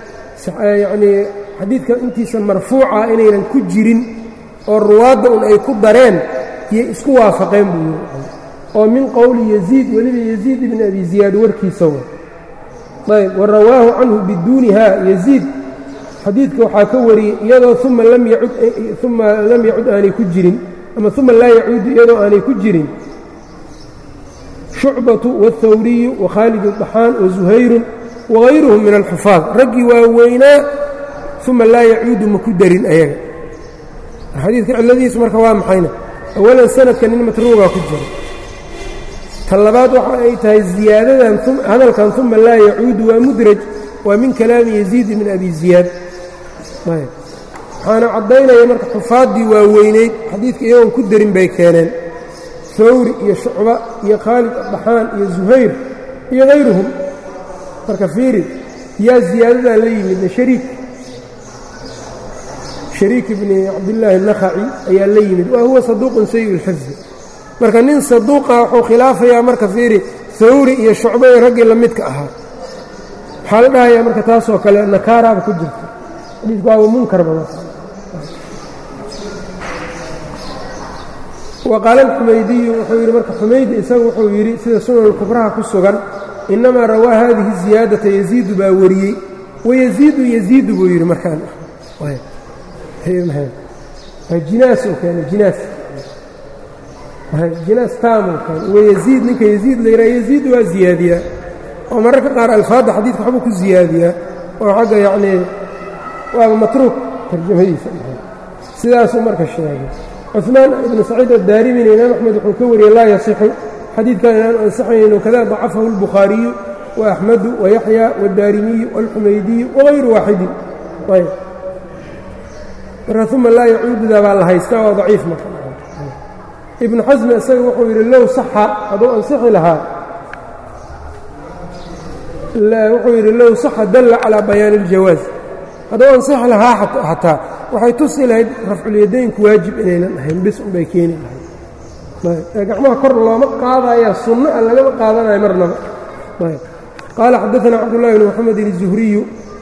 yacnii xadiidka intiisa marfuuca inaynan ku jirin oo ruwaadda un ay ku dareen yay isku waafaqeen buu yidhi oo min qowli yaziid weliba yaziid ibni abi ziyaad warkiisa wa ayb wa rawaahu canhu biduuniha yaziid xadiidka waxaa ka wariyey iyadoo uma lam yacud uma lam yacud aanay ku jirin ama uma laa yacuudu iyadoo aanay ku jirin shucbatu wاlhawriyu wakhaalid اdaxaan wazuhayrun wagayruhum min alxufaad raggii waaweynaa uma laa yacuudu ma ku darin ayaga xadiidka cilladiisu marka waa maxayna awalan sanadka nin matruugaa ku jira ta labaad waxa ay tahay ziyaadadan hadalkan uma laa yacuudu waa mudraj waa min kalaami yaziid min abi ziyaad waxaana caddaynaya marka xufaaddii waaweyneyd xadiidka iyagoon ku darin bay keeneen hawri iyo shucba iyo khaalid addaxaan iyo zuhayr iyo hayruhum marka fiiri yaa ziyaadadan la yimidna shariik shariik ibni cabdillaahi nakhaci ayaa la yimid wa huwa saduuqun sayi اlxifdi marka nin saduuqa wuxuu khilaafayaa marka fiiri hawri iyo shucba iyo raggii la midka ahaa waxaa la dhahayaa marka taasoo kale nakaaraaba ku jirta xadiidku waaba munkarba wa qaala alxumaydiyu wuxuu yidhi marka xumaydi isagu wuxuu yidhi sida sunan kubraha ku sugan innamaa rawaa haadihi ziyaadata yaziidu baa wariyey wayaziidu yaziidu buu yidhi markaan jinaas uu keenay jinaas jinaas taamuu keenay wayaziid ninka yaziid la yidhaha yaziid waa ziyaadiyaa oo mararka qaar alfaadda xadiidka waxbuu ku ziyaadiyaa oo xagga yacnii waaba matruuk tarjamadiisa sidaasuu marka sheegay cuثmaan ibnu saciid adaarimina imaam axmed wuxuu ka wariyey laa yasixu xadiidkan inaanu ansaxayno kada dacafahu اlbukhaariyu وaأxmedu وayaxya wاdaarimiyu wاlxumaydiyu wغayru waaxidin ayb marka uma laa yacuududa baa la haystaa waa daciif marka ibnu xasmi isaga wuxuu yidhi low saxa hadduu ansixi lahaa wuxuu yidhi low saxa dalla calىa bayaani اljawaaz hadduu ansixi lahaa xataa waxay tusi lahayd rafculyadaynku waajib inaynan ahayn bis unbay keeni lahayd gacmaha kor looma qaadaya sunno a lagama qaadanayo marnaba qaala xadaثna cabdالlahi bn mxamedin الزuhriyu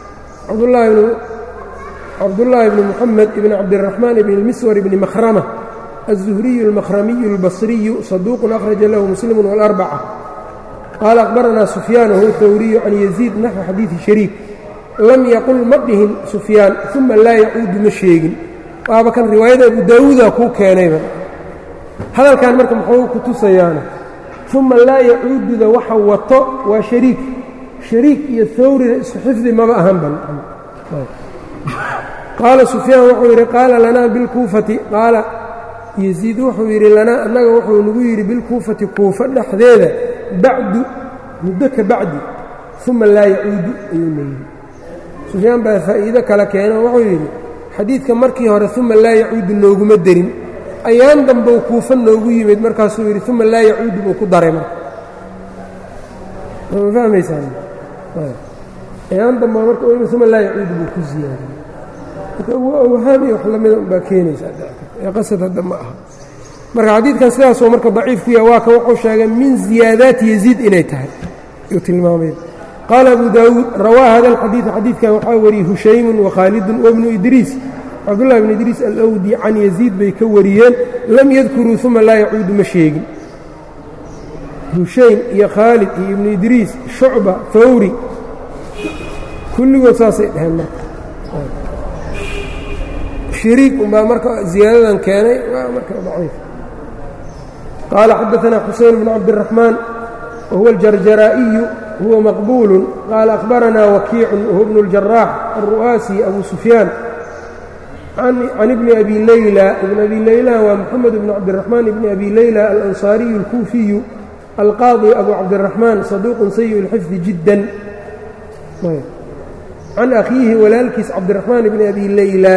cabdullaahi bni muxamed ibn cabdالraxmaan ibn اlmiswar ibni mahrama الزuhriyu اlmahramiyu اlbصriyu saduuqun akhraja lahu muslim wاlarbca qaala akhbaranaa sufyaan whuwa hawriyu can yaziid naxwi xadiidi shariik lam yaqul ma dhihin sufyaan uma laa yacuudu ma sheegin waaba kan riwaayada abu daawuuda kuu keenayba hadalkan marka muxuu ku tusayaana uma laa yacuududa waxa wato waa shariik shariik iyo hawrina isku xifdi maba ahan ban qaala sufyaan wuxuu yidhi qaala lanaa bilkuufati qaala yasiid wuxuu yidhi lanaa annaga wuxuu nagu yidhi bilkuufati kuufa dhexdeeda bacdu muddo ka bacdi uma laa yacuudu ayuu leeyihi sufyaan baa faa'iido kale keeno wuxuu yidhi xadiidka markii hore uma laa yacuudu nooguma derin ayaan dambou kuufa noogu yimid markaasuu yidhi uma laa yacuudu buu ku daray marka ma fahmaysaan ayaan damba marka uma laa yacuudu buu ku ziyaadiyey marka awhaam iyo wax lamida baa keenaysaa ee qasad hadda ma aha marka xadiidkan sidaasoo marka daciif ku yaha waa ka wuxuu sheegay min ziyaadaati yaziid inay tahay yuu tilmaamay qaala abu daawuud rawaa hada alxadiid xadiidkan waxaa wariyey hushaymun wakhaalidun wabnu idriis cabdullahi bn idriis alawdi can yaziid bay ka wariyeen lam yadkuruu uma laa yacuudu ma sheegin hushaym iyo khaalid iyo ibnu idriis shucba fawri kulligood saasay dheheen marka shariik unbaa marka ziyaadadan keenay waa marka daciif qaala xadaثna xuseyn bn cabdالraxmaan wahuwa aljarjaraa'iyu huwa maqbuulu qaala akhbaranaa wakiicun wahuwa bnu اljaraax alru'aasi abu sufyaan can ibni abi leyla ibn abi leyla waa moxamed bn cabdiraxmaan ibni abi leyla alansaariyu اlkuufiyu alqaadi abu cabdiraxmaan saduuqun sayi اlxifdi jiddan can akhiihi walaalkiis cabdiraxmaan ibni abi leyla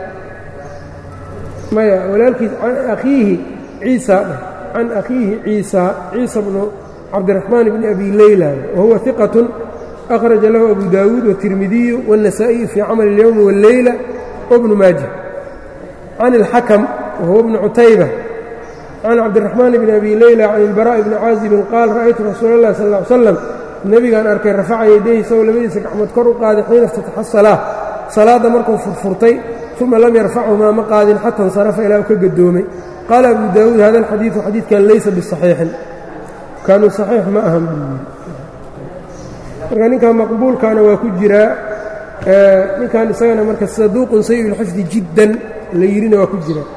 maya walaalkiis can akhiihi ciisa dheh can akhiihi ciisa ciisa bnu cabdiraxmaan bni abi leyla wahuwa hiqatun akhraja lahu abu daawuud watirmidiyu waالnasaa'iyu fii camali اlyowmi wاlleyla wbnu maaja can اlxakam wahuwa bnu cutayba can cabdiraxmaan bni abi leyla can ilbaraaءi bni caazibin qaal ra'aytu rasuula اllahi sal ا ly slam nebigaan arkay rafaca yadayhi isagoo labadiisa gacmood kor u qaaday xiina iftataxa salaa salaadda markuu furfurtay uma lam yarfachumaa ma qaadin xata insarafa ilaa u ka gadoomay qaala abu daawuud hada alxadiidu xadiidkan laysa bisaxiixin kaanuu saxiix ma ahan buu yidhi marka ninkan maqbuulkaana waa ku jiraa ninkan isagana marka saduuqun sayi lxifdi jiddan la yidhina waa ku jiraa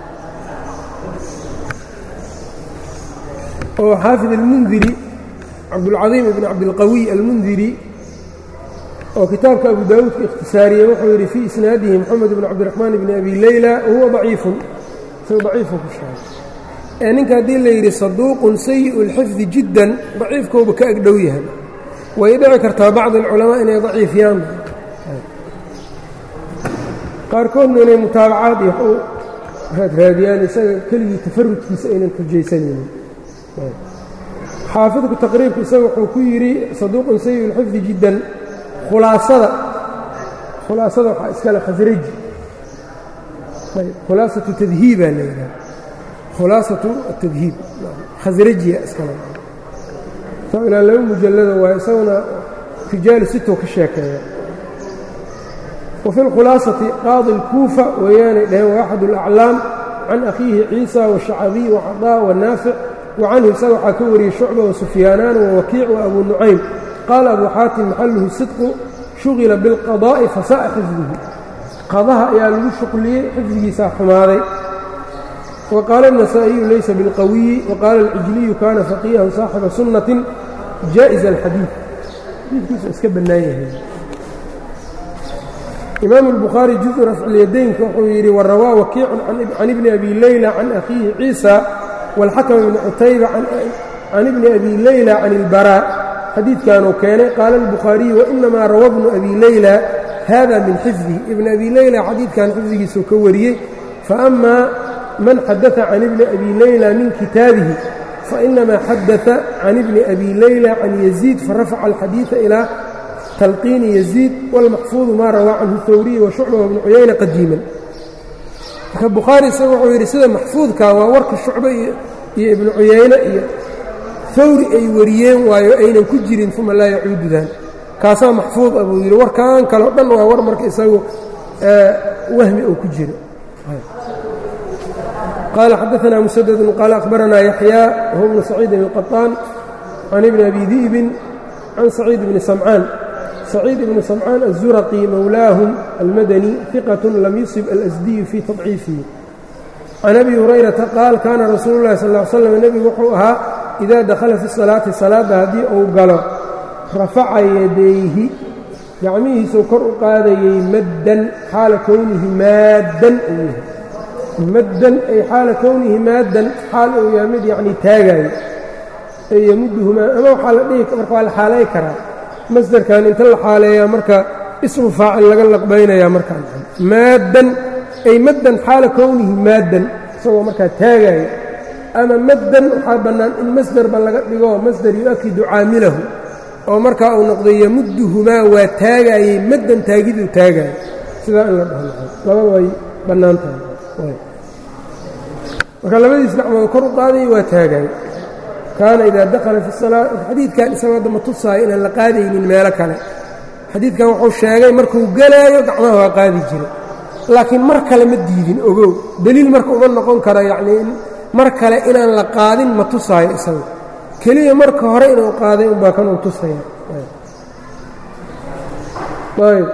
oo xaafid almundiri cabdulcadiim ibn cabdilqawiy almundiri oo kitaabka abu daawuudka ikhtisaariyey wuxuu yidhi fii isnaadihi moxamed bn cabdiraxmaan bni abi leyla wahuwa daciifun isaga daciifun ku sheegay ee ninka haddii la yidhi saduuqun sayi'u lxifdi jiddan daciifkooba ka agdhow yahay way dhici kartaa bacd alculamaa inay daciifiyaan qaarkoodna inay mutaabacaad iyo u raadraadiyaan isaga keligii tafarudkiisa aynan xujaysanaynin xaafidku taqriibku isaga wuxuu ku yidhi saduuqun sayi'u lxifdi jiddan khulaasada khulaasada waxaa iskale khasraji khulaasatu tadhiibaa la yidhaha khulaasatu atadhiib khasrajiya iskale ilaa laba mujallada waa isaguna rijaalu sitow ka sheekeeya wa fi lkhulaasati qaadi اlkuufa weeyaanay dhaheen waa axad اlaclaam can akhiihi ciisa washacabiy wacadaa wanaafic wa canhu isaga waxaa ka wariyey shucba wasufyaanaan wawakiic wa abu nucaym qaala abu xaatim maxaluhu sidqu shugila biاlqadaa'i fasa'a xifdihi qadaha ayaa lagu shuqliyey xifdigiisaa xumaaday wa qaala النasaaئiyu laysa biاlqawiyi waqaala اlcijliyu kaana faqiihan saaxiba sunnatin jaaئiza اlxadiid xadiidkiisu iska bannaan yahay imaamu الbukhaari juزءu rafcilyadaynka wuxuu yidhi warawaa wakiicun can ibni abi leyla can akhiihi ciisa wاlxakm bni cutayba can ibni abi leyla can اlbarا xadiidkanuu keenay qaala الbukhaariyu wainamaa rawa bnu abi leyla hada min xifdihi ibn abi leyla xadiidkan xifdigiisuu ka wariyey faأma man xadaثa can ibni abi leyla min kitaabihi fainamaa xadaثa can ibni abi leyla can yaziid farafaca alxadiiثa ilaa talqiini yaziid wاlmaxfuuظu maa rawaa canhu hawriyi washucba wabnu cuyayna qadiiman marka bukhaari isaga wuxuu yidhi sida maxfuudka waa warka shucbe iyo iyo ibnu cuyayne iyo hawri ay wariyeen waayo aynan ku jirin uma laa yacuududan kaasaa maxfuud ah buu yidhi warkan kaleo dhan waa war marka isagu wahmi uu ku jiro qaala xadaثna musaddu qaala akhbaranaa yaxyaa wahuwa bnu saciidin الqaطaan can ibni abi di'bin can saciid bni samcaan saciid ibni samcaan الzuraqi mowlaahum almadani ثiqaة lam yusib alasdiyu fii tadciifihi can abi hurayrata qaal kaana rasuulu اllahi sal ا slam nebigu wuxuu ahaa idaa dakhala fi salaati salaadda haddii uu galo rafaca yadayhi gacmihiisuu kor u qaadayey maddan xaala kownihi maaddan uu yahay maddan ay xaala kownihi maaddan xaal uu yahay mid yacnii taagaayo ee yamudduhumaa ama waxaa la dhihi marka waa la xaalay karaa masdarkan inta la xaaleeyaa marka ismu faacil laga laqbaynayaa markaan maaddan ay maddan xaala kownihi maaddan isagoo markaa taagaayo ama maddan waxaa bannaan in masderba laga dhigo masder yu-akidu caamilahu oo markaa uu noqday yamudduhumaa waa taagaayey maddan taagiduu taagaayo sidaa in la dhaho labada way bannaan tahay marka labadiis gacmood kor u qaadaya waa taagaayo kaana idaa dakhala fi salaa xadiidkan isagoo dama tusaayo inaan la qaadaynin meelo kale xadiidkan wuxuu sheegay markuu gelaayo gacmaha waa qaadi jiray laakiin mar kale ma diidin ogow deliil marka uma noqon karo yacnii mar kale inaan la qaadin ma tusaayo isaga keliya marka hore inuu qaaday unbaa kanuu tusaya ayb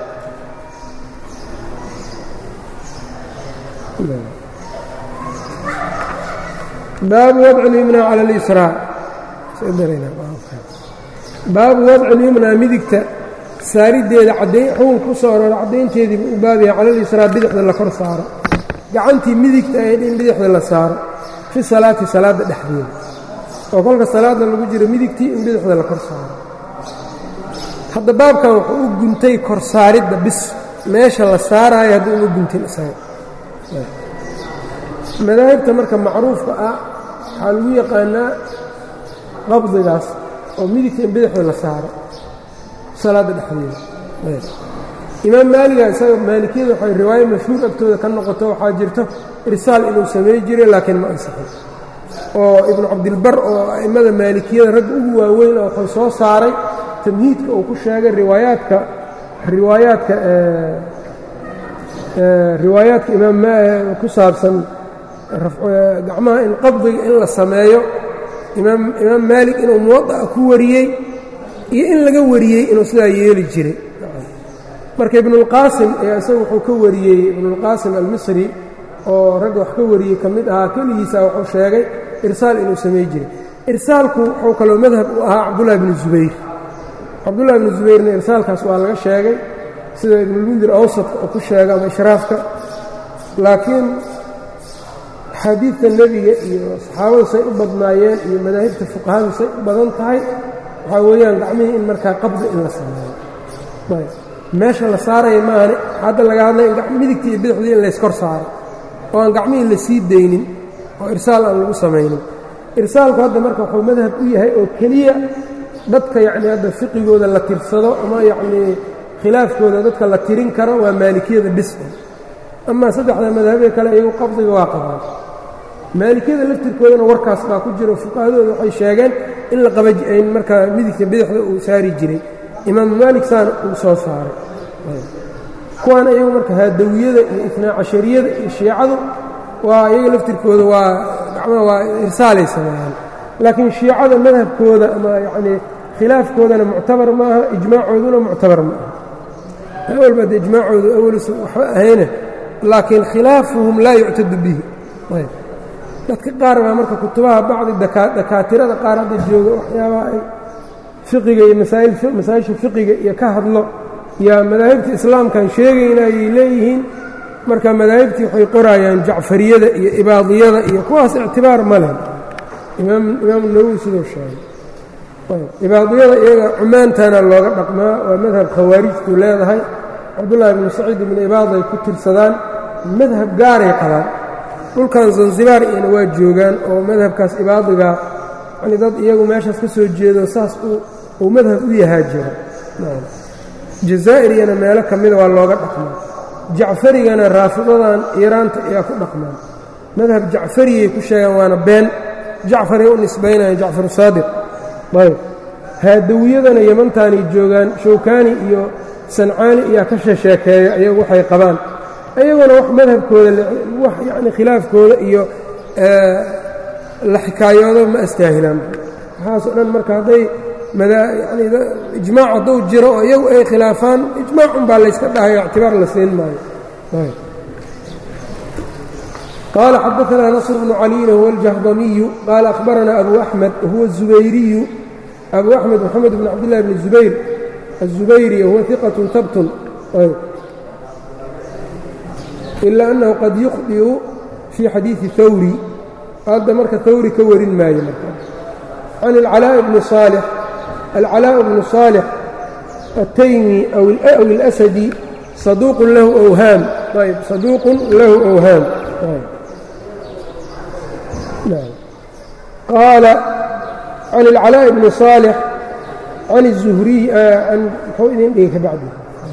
baabu wadci اlyumnaa cala اlisraa baabu wadci اlyumnaa midigta saariddeeda caddayn xukunka ku soo aroora caddaynteediiba u baabaya cala lisraa bidixda la kor saaro gacantii midigta ahayd in bidixda la saaro fi salaati salaadda dhexdeeda oo kolka salaadda lagu jiro midigtii in bidixda la kor saaro hadda baabkan wuxuu u guntay kor saaridda bis meesha la saaraayo haddii uma guntin isaga madaahibta marka macruufka ah waxaa lagu yaqaanaa qabdigaas oo midigta in bidixda la saaro salaadda dhexdeeda imaam maaliga isaga maalikiyada waxay riwaayo mashhuur agtooda ka noqoto waxaa jirto irsaal inuu samey jiray laakiin ma ansixin oo ibnu cabdilbar oo a'immada maalikiyada ragga ugu waaweyn oo wuxuu soo saaray tamhiidka uu ku sheegay riwaayaadka riwaayaadka riwaayaadka imaam ku saabsan gacmaha in qabdiga in la sameeyo imaam imaam maalik inuu muwada'a ku wariyey iyo in laga wariyey inuu sidaa yeeli jiray marka ibnuulqaasim ayaa isagu wuxuu ka wariyey ibnuulqaasim almisri oo ragga wax ka wariyey ka mid ahaa keligiisa wuxuu sheegay irsaal inuu samey jiray irsaalku wuxuu kaloo madhab u ahaa cabdullahi bnu zubayr cabdullahi bnu zubayrna irsaalkaas waa laga sheegay sida ibnulmundir awsadka oo ku sheega ama ishraafka laakiin axaadiidta nebiga iyo saxaabadu say u badnaayeen iyo madaahibta fuqahadu say u badan tahay waxaa weeyaan gacmihii in markaa qabdi in la sameeyo meesha la saaraya maahane hadda laga hadlay in midigtii iyo bidixdii in layskor saaro oo aan gacmihii la sii daynin oo irsaal aan lagu samaynin irsaalku hadda marka wuxuu madhab u yahay oo keliya dadka yacnii hadda fiqigooda la tirsado ama yacnii khilaafkooda dadka la tirin karo waa maalikiyada bis amaa saddexda madhabee kale iyagu qabdiga waa qabaan maalikiyada laftirkoodana warkaas baa ku jiro fuqahadooda waxay sheegeen in la qabain markaa midigta bidixda uu saari jiray imaamu maalik saana uu soo saaray kuwaana iyagu marka haadawiyada iyo ifnaa cashariyada iyo shiicadu waa iyaga laftirkooda waa gacmaha waa irsaalay sameeyaan laakiin shiicada madhabkooda ama yacnii khilaafkoodana muctabar maaha ijmaacooduna muctabar ma aha awalba de ijmaacoodu awalus waxba ahayne laakiin khilaafuhum laa yuctadu bihi dadka qaar baa marka kutubaha bacdi dakaatirada qaar hadda jooga waxyaabaha ay fiqiga iyo masaa'isha fiqiga iyo ka hadlo yaa madaahibta islaamkan sheegayna ayay leeyihiin marka madaahibtii waxay qorayaan jacfariyada iyo ibaadiyada iyo kuwaas ictibaar ma leh imaamu nawowi siduu sheegay ibaadiyada iyaga cumaantana looga dhaqmaa waa madhab khawaarijtu leedahay cabdullaahi bnu saciid ibnu ibaaday ku tirsadaan madhab gaaray qabaan dhulkan zanzibaar iyana waa joogaan oo madhabkaas ibaadiga yani dad iyagu meeshaas ka soo jeedo saas uu madhab u yahaa jiro jazaa'iriyana meelo ka mida waa looga dhaqmaa jacfarigana raafidadan iiraanta ayaa ku dhaqmaan madhab jacfariyay ku sheegaan waana been jacfaray u nisbaynayaan jacfar saadiq ayb haadawiyadana yamantaanay joogaan shawkaani iyo sancaani ayaa ka shesheekeeya ayagu waxay qabaan ayaguna wax madhabkooda wax yacni khilaafkooda iyo la xikaayoodo ma astaahilaan waxaasoo dhan marka hadday yani ijmaac hadduu jiro oo iyagu ay khilaafaan ijmaacun baa layska dhahayo ictibaar la siin maayo qaala xadaanaa nasr bnu caliyin huwa aljahdamiyu qaala akhbaranaa abu axmed huwa الzubayriyu abu axmed moxamed bn cabdillahi bni zubayr الزubayri huwa iqaة habtun ilaa annahu qad yukhdiu fii xadiiثi hawri hadda marka hawri ka warin maayo marka can alcalaaء bni صaalix alcalaaء bnu صaalix الtaymi aw اlasadi saduuqun lahu awhaam ayb saduuqun lahu awhaam qaala can اlcalaaء bni صaalix can الzuhriy an muxuu idin dhigi ka bacdi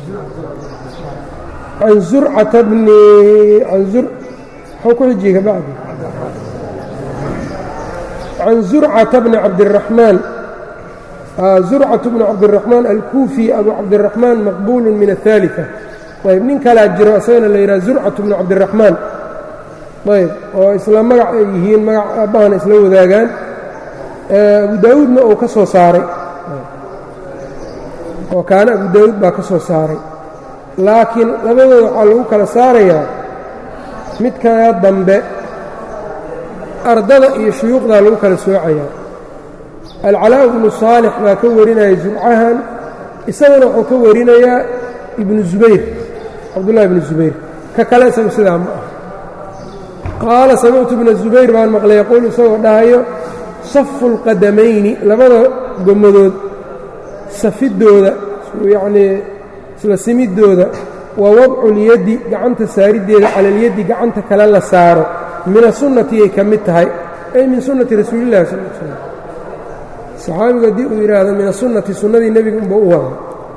can zurcata bni an zur muxuu ku xijiyey ka bacdi can zurcata bni cabdiraxmaan zurcatu bni cabdiraxmaan alkuufi abu cabdiraxmaan maqbuulu min aلثaaliثة ayb nin kalaa jiro isagana la yidhaha zurcatu bni cabdiraxmaan ayb oo isla magac ay yihiin magac aabbahana isla wadaagaan abu daawuudna uu ka soo saaray oo kaana abu daawuud baa ka soo saaray laakiin labadooda waxaa lagu kala saarayaa midkaa dambe ardada iyo shuyuuqdaa lagu kala soocayaa alcalaa ibnu saalix baa ka warinaya zurcahan isaguna wuxuu ka warinayaa ibnu zubayr cabdullahi ibnu zubayr ka kale isagu sidaa ma ah qaala samictu ibna zubayr baan maqlay yaquulu isagoo dhahayo safu اlqadamayni labada gommadood safidooda yacnii isla simidooda waa wadcu lyaddi gacanta saariddeeda cala alyaddi gacanta kale la saaro min asunnati ay ka mid tahay ay min sunnati rasuulillahi sal l slam saxaabigu haddii uu yidhaahdo min asunnati sunnadii nebiga unba u wada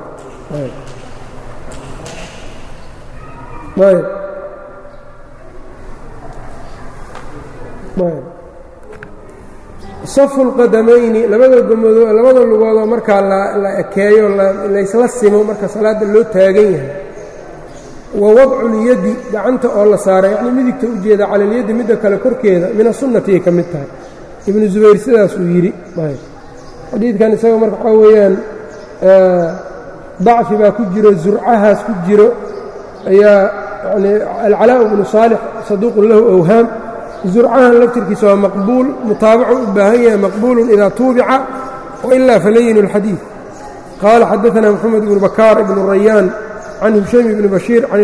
ayb ayb safu lqadamayni labada gomadoo labada lugoodoo markaa la ekeeyo laysla simo marka salaadda loo taagan yahay wa wadculyaddi gacanta oo la saara yacnii midigta u jeeda cala alyaddi midda kale korkeeda min asunnati ay ka mid tahay ibnu zubayr sidaasuu yidhi xadiidkan isaga marka waxaa weeyaan dacfi baa ku jiro zurcahaas ku jiro ayaa yani alcalaa bnu saalix saduuqun lahu awhaam zurcahan laftirkiisa waa maqbuul mutaabacu u baahan yahay maqbuulun idaa tuubica wailaa falayinu اlxadiid qaala xadaثna moxamed ibnu bakaar ibnu rayaan can hushaym ibni bashiir can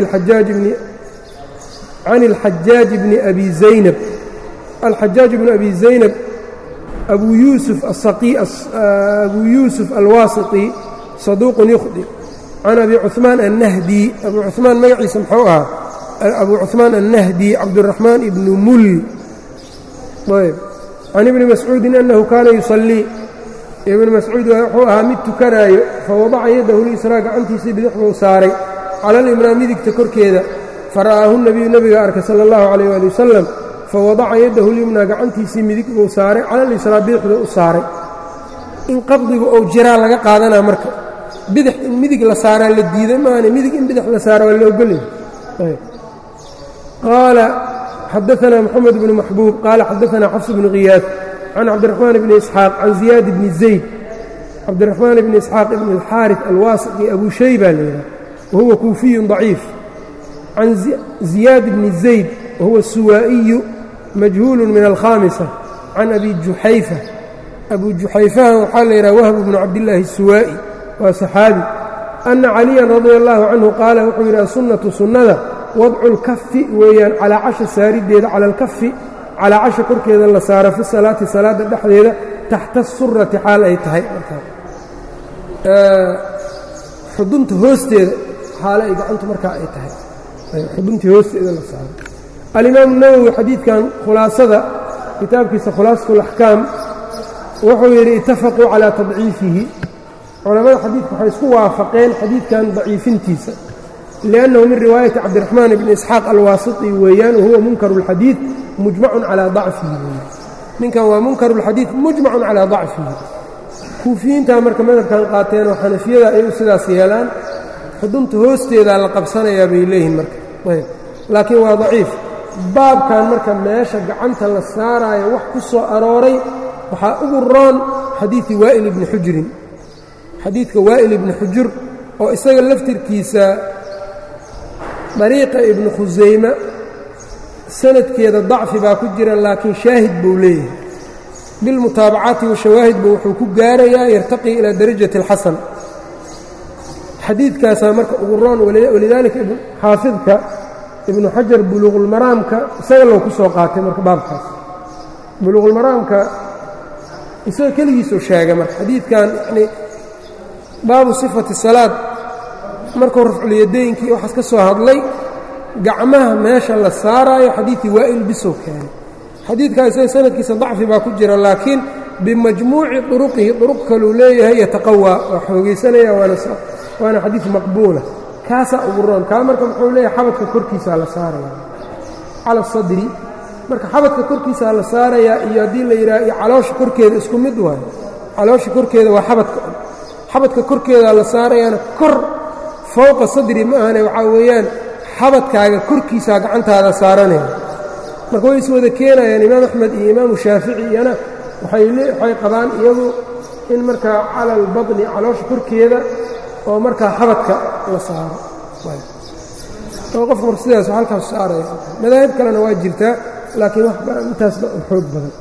اlxajaaji bni abi zaynab alxajaaj bnu abi zaynab abu yuusuf abu yuusuf alwaasiطi saduuqun yukhdi can abi cuثmaan annahdi abu cuثmaan magaciisa muxuu ahaa abu cuثmaan الnahdi cabdالرaحmaan ibn mul ayb can ibni mascuudin annahu kaana yuصallii ibn mascuud wuxuu ahaa mid tukanaayo fawadaca yadahu lisraa gacantiisii bidix buu saaray cala alimraa midigta korkeeda fara'aahu nebiyu nebiga arkay sala اllahu calayh ali wasalam fawadaca yadahu lyumnaa gacantiisii midig buu saaray cala lisraa bidixda u saaray in qabdigu ou jiraa laga qaadanaa marka bidix in midig la saaraa la diiday maana midig in bidix la saara waa la ogolay qaala xadaثna mxamed bnu maxbuub qaala xadaثna xafs bnu khiyaad can cabdiraxmaan bni isxaaq can ziyaad bni zayd cabdiraxmaan bni isxaaq ibn اlxaariث alwaasiqi abu shayba la yidhaha wahuwa kuufiyu ضaciif can ziyaad bni zayd wahuwa suwaa'iyu majhuulu min alkhaamisa can abi juxayfa abu juxayfahan waxaa la yidhaha wahb bnu cabdillaahi الsuwaa'i waa saxaabi ana caliyan radia allahu canhu qaala wuxuu yidhi asunnatu sunnada wadcu lkafi weeyaan calaa casha saariddeeda cala alkafi calaa casha korkeeda la saaro fi salaati salaadda dhexdeeda taxta surati xaal ay tahay xudunta hoosteeda xaale ay gacantu markaa ay tahay xuduntii hoosteeda la saaro alimaamu nawowi xadiidkan khulaasada kitaabkiisa khulaasatu alaxkaam wuxuu yidhi itafaquu calaa tadciifihi culammada xadiidka waxay isku waafaqeen xadiidkan daciifintiisa liannahu min riwaayati cabdiraxmaan bni isxaaq alwaasiti weeyaan wahuwa munkaru اlxadiid mujmacun calaa dacfihi weeyaan ninkan waa munkarulxadiid mujmacun calaa dacfihi kuufiyiintaa marka madhabkan qaateen oo xanafiyada ay u sidaas yeelaan xudunta hoosteedaa la qabsanayaa bay leeyihiin marka ayb laakiin waa daciif baabkan marka meesha gacanta la saaraayo wax ku soo arooray waxaa ugu roon xadiidi waa'il ibni xujurin xadiidka waa'il ibni xujur oo isaga laftirkiisa dariiqa ibnu khusayme sanadkeeda dacfi baa ku jira laakiin shaahid buu leeyahay bilmutaabacaati washawaahidba wuxuu ku gaarayaa yartaqii ilaa darajati اlxasan xadiidkaasaa marka ugu roon walidaalika xaafidka ibnu xajar buluuqulmaraamka isaga loo ku soo qaatay marka baabkaas buluuqulmaraamka isaga keligiisuu sheegay marka xadiidkan yani baabu sifati salaad markuu rafculyadeynkii waxaas ka soo hadlay gacmaha meesha la saaraayo xadiidkii waa'il bisow keenay xadiidkaa isaga sanadkiisa dacfi baa ku jira laakiin bimajmuuci duruqihi duruq kaluu leeyahay yataqawaa waa xoogaysanaya waana xadiid maqbuula kaasaa ugu roon kaa marka muxuu leeyahay xabadka korkiisaa la saaraya cala sadri marka xabadka korkiisaa la saarayaa iyo haddii la yidhaha iyo caloosha korkeeda isku mid waayo caloosha korkeeda waa xabadka xabadka korkeedaa la saarayaana kor fowqa sadri ma ahane waxaa weeyaan xabadkaaga korkiisaa gacantaada saaranaya marka way is wada keenayaan imaam axmed iyo imaamu shaafici iyana waxay qabaan iyagu in markaa cala albaطni caloosha korkeeda oo markaa xabadka la saaro oo qofku marka sidaas halkaas saaraya madaahib kalena waa jirtaa laakiin wax intaasba xoog badan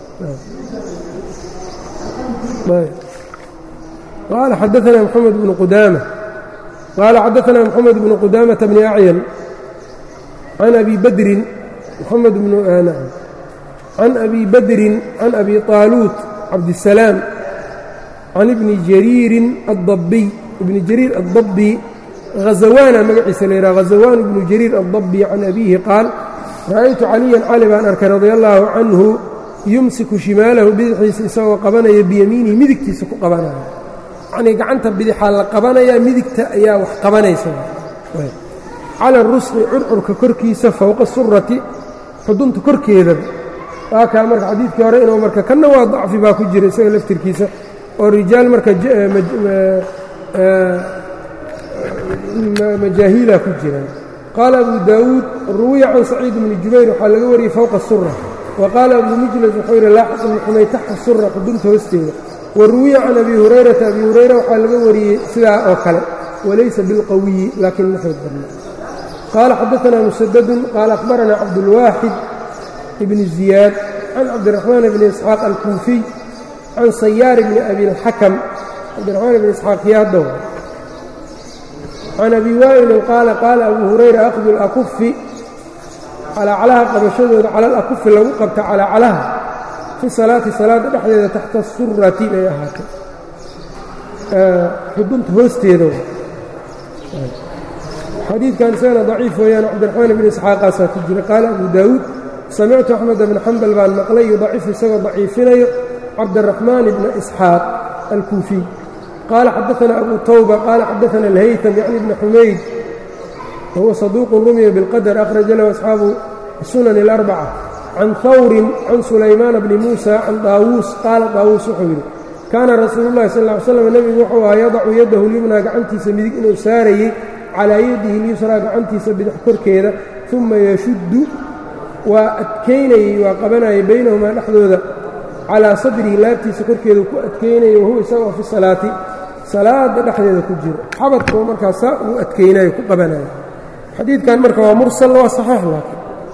qaala xadaثna mxamed bnu qudaama qaala xadaثna mxamed bnu qudaamaةa bni acyan can abi badrin mxamed bnu can abi badrin can abi طaaluut cabdالsalaam can ibni jariirin addabiy ibni jariir addabi hazawaana magaciisa la yidhaha hazawaan ibnu jariir addabi can abiihi qaal ra'aytu caliyan cali baan arkay radia allaahu canhu yumsiku shimaalahu bidixdiisa isagoo qabanaya biyamiinihi midigtiisa ku qabanaya yacnii gacanta bidixaa la qabanayaa midigta ayaa wax qabanaysa cala rusqi curcurka korkiisa fowqa surati xudunta korkeedaba waa kaa marka xadiidkii hore inuu marka kanna waa dacfi baa ku jira isaga laftirkiisa oo rijaal marka majaahiila ku jiraan qaala abu daawuud ruwiya can saciid bni jubayr waxaa laga wariyey fowqa sura wa qaala abu mijlas wuxuu yidhi laaxiq bni xumay taxta sura xudunta hoosteeda wa ruwiya can abi hurayrata abi hurayra waxaa laga wariyey sidaa oo kale walaysa bilqawiyi laakiin ma xoog badna qaala xadaanaa musadadun qaala akhbaranaa cabdulwaaxid ibni ziyaad can cabdiraxmaan bni isxaaq alkuufiy can sayaar bni abi اlxakam cabdiraxmaan bni isxaaq yaadow can abi waa'ilin qaala qaala abu hurayra akhdu اlakufi calaacalaha qabashadooda cala alakufi lagu qabta calaacalaha fi salaati salaadda dhexdeeda taxta surati bay ahaatay xudunta hoosteeda xadiidkan isagana daciif weeyaan cabdiraxmaan bni isxaaqaasaa ku jira qaala abu daawuud samictu axmed bn xambal baan maqlay yudacifu isagoo daciifinayo cabdiraxmaan bna isxaaq alkuufiy qaala xadaana abu tawba qaala xadaana alhaytam yacni bni xumayd wahuwa saduuqun rumiya bilqadar akhraja lahu asxaabu sunan اlarbaca can hawrin can sulaymaana bni muusa can daawuus qaala daawuus wuxuu yidhi kaana rasuulu llahi sal ly slam nebigu wuxuu ahaa yadacu yadahu lyumnaa gacantiisa midig inuu saarayey calaa yadihi lyusraa gacantiisa bidix korkeeda uma yashuddu waa adkaynayey waa qabanayay baynahumaa dhexdooda calaa sadrihi laabtiisa korkeedu ku adkaynayay wahuwa isagoo fi salaati salaada dhexdeeda ku jiro xabadkuu markaa saa uu adkaynayo ku qabanayo xadiidkan marka waa mursal waa saxiix laakiin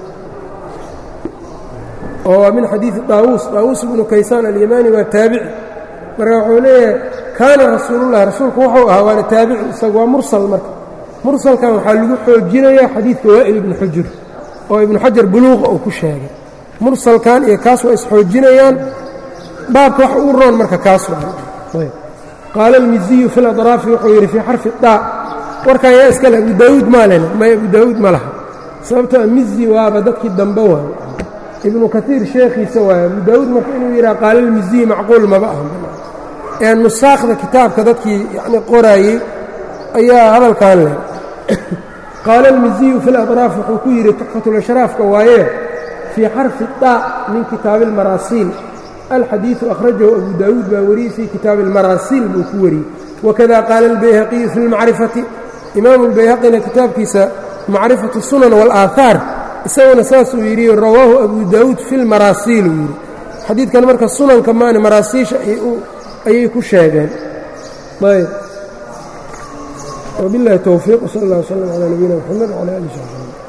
oo waa min xadiidi daawuus daawuus ibnu kaysaan alyamaani waa taabici marka wuxuu leeyahay kaana rasuulullahi rasuulku wuxuu ahaa waana taabici isagu waa mursal marka mursalkan waxaa lagu xoojinayaa xadiidka waa'il ibnu xujur oo ibnu xajar buluuqa uu ku sheegay mursalkan iyo kaas waa isxoojinayaan baabka wax uu roon marka kaas waa qaala almiziyu fi ladraafi wuxuu yidhi fii xarfi daa warkan yaa iskale abu daawuud maa lena may abu daawuud ma laha sababtoo mizi waaba dadkii dambe waayo ibnu kaiir sheekhiisa waayo abu daawuud marka inuu yidhaha qaala almiziyu macquul maba aha ee nusaakhda kitaabka dadkii yani qoraayey ayaa hadalkan leh qaala almiziyu fi ladraaf wuxuu ku yidhi tuxfatulashraafka waaye fii xarfi daa min kitaabi almaraasiil alxadiiثu akhrajahu abu daawuud baa wariyey fii kitaabi اlmaraasiil buu ku wariyey wakada qaala اlbayhaqiyu fi اlmacrifati imaamu اlbayhaqina kitaabkiisa macrifatu sunan wاlaahaar isaguna saasuu yidhi rawaahu abu daawuud fi lmaraasiil uu yidhi xadiidkan marka sunanka maane maraasiisha ayay ku sheegeen ayb wbiاllahi towfiiq wsal اllah wslm calى nabiyina mxamed wcalى ali saxbi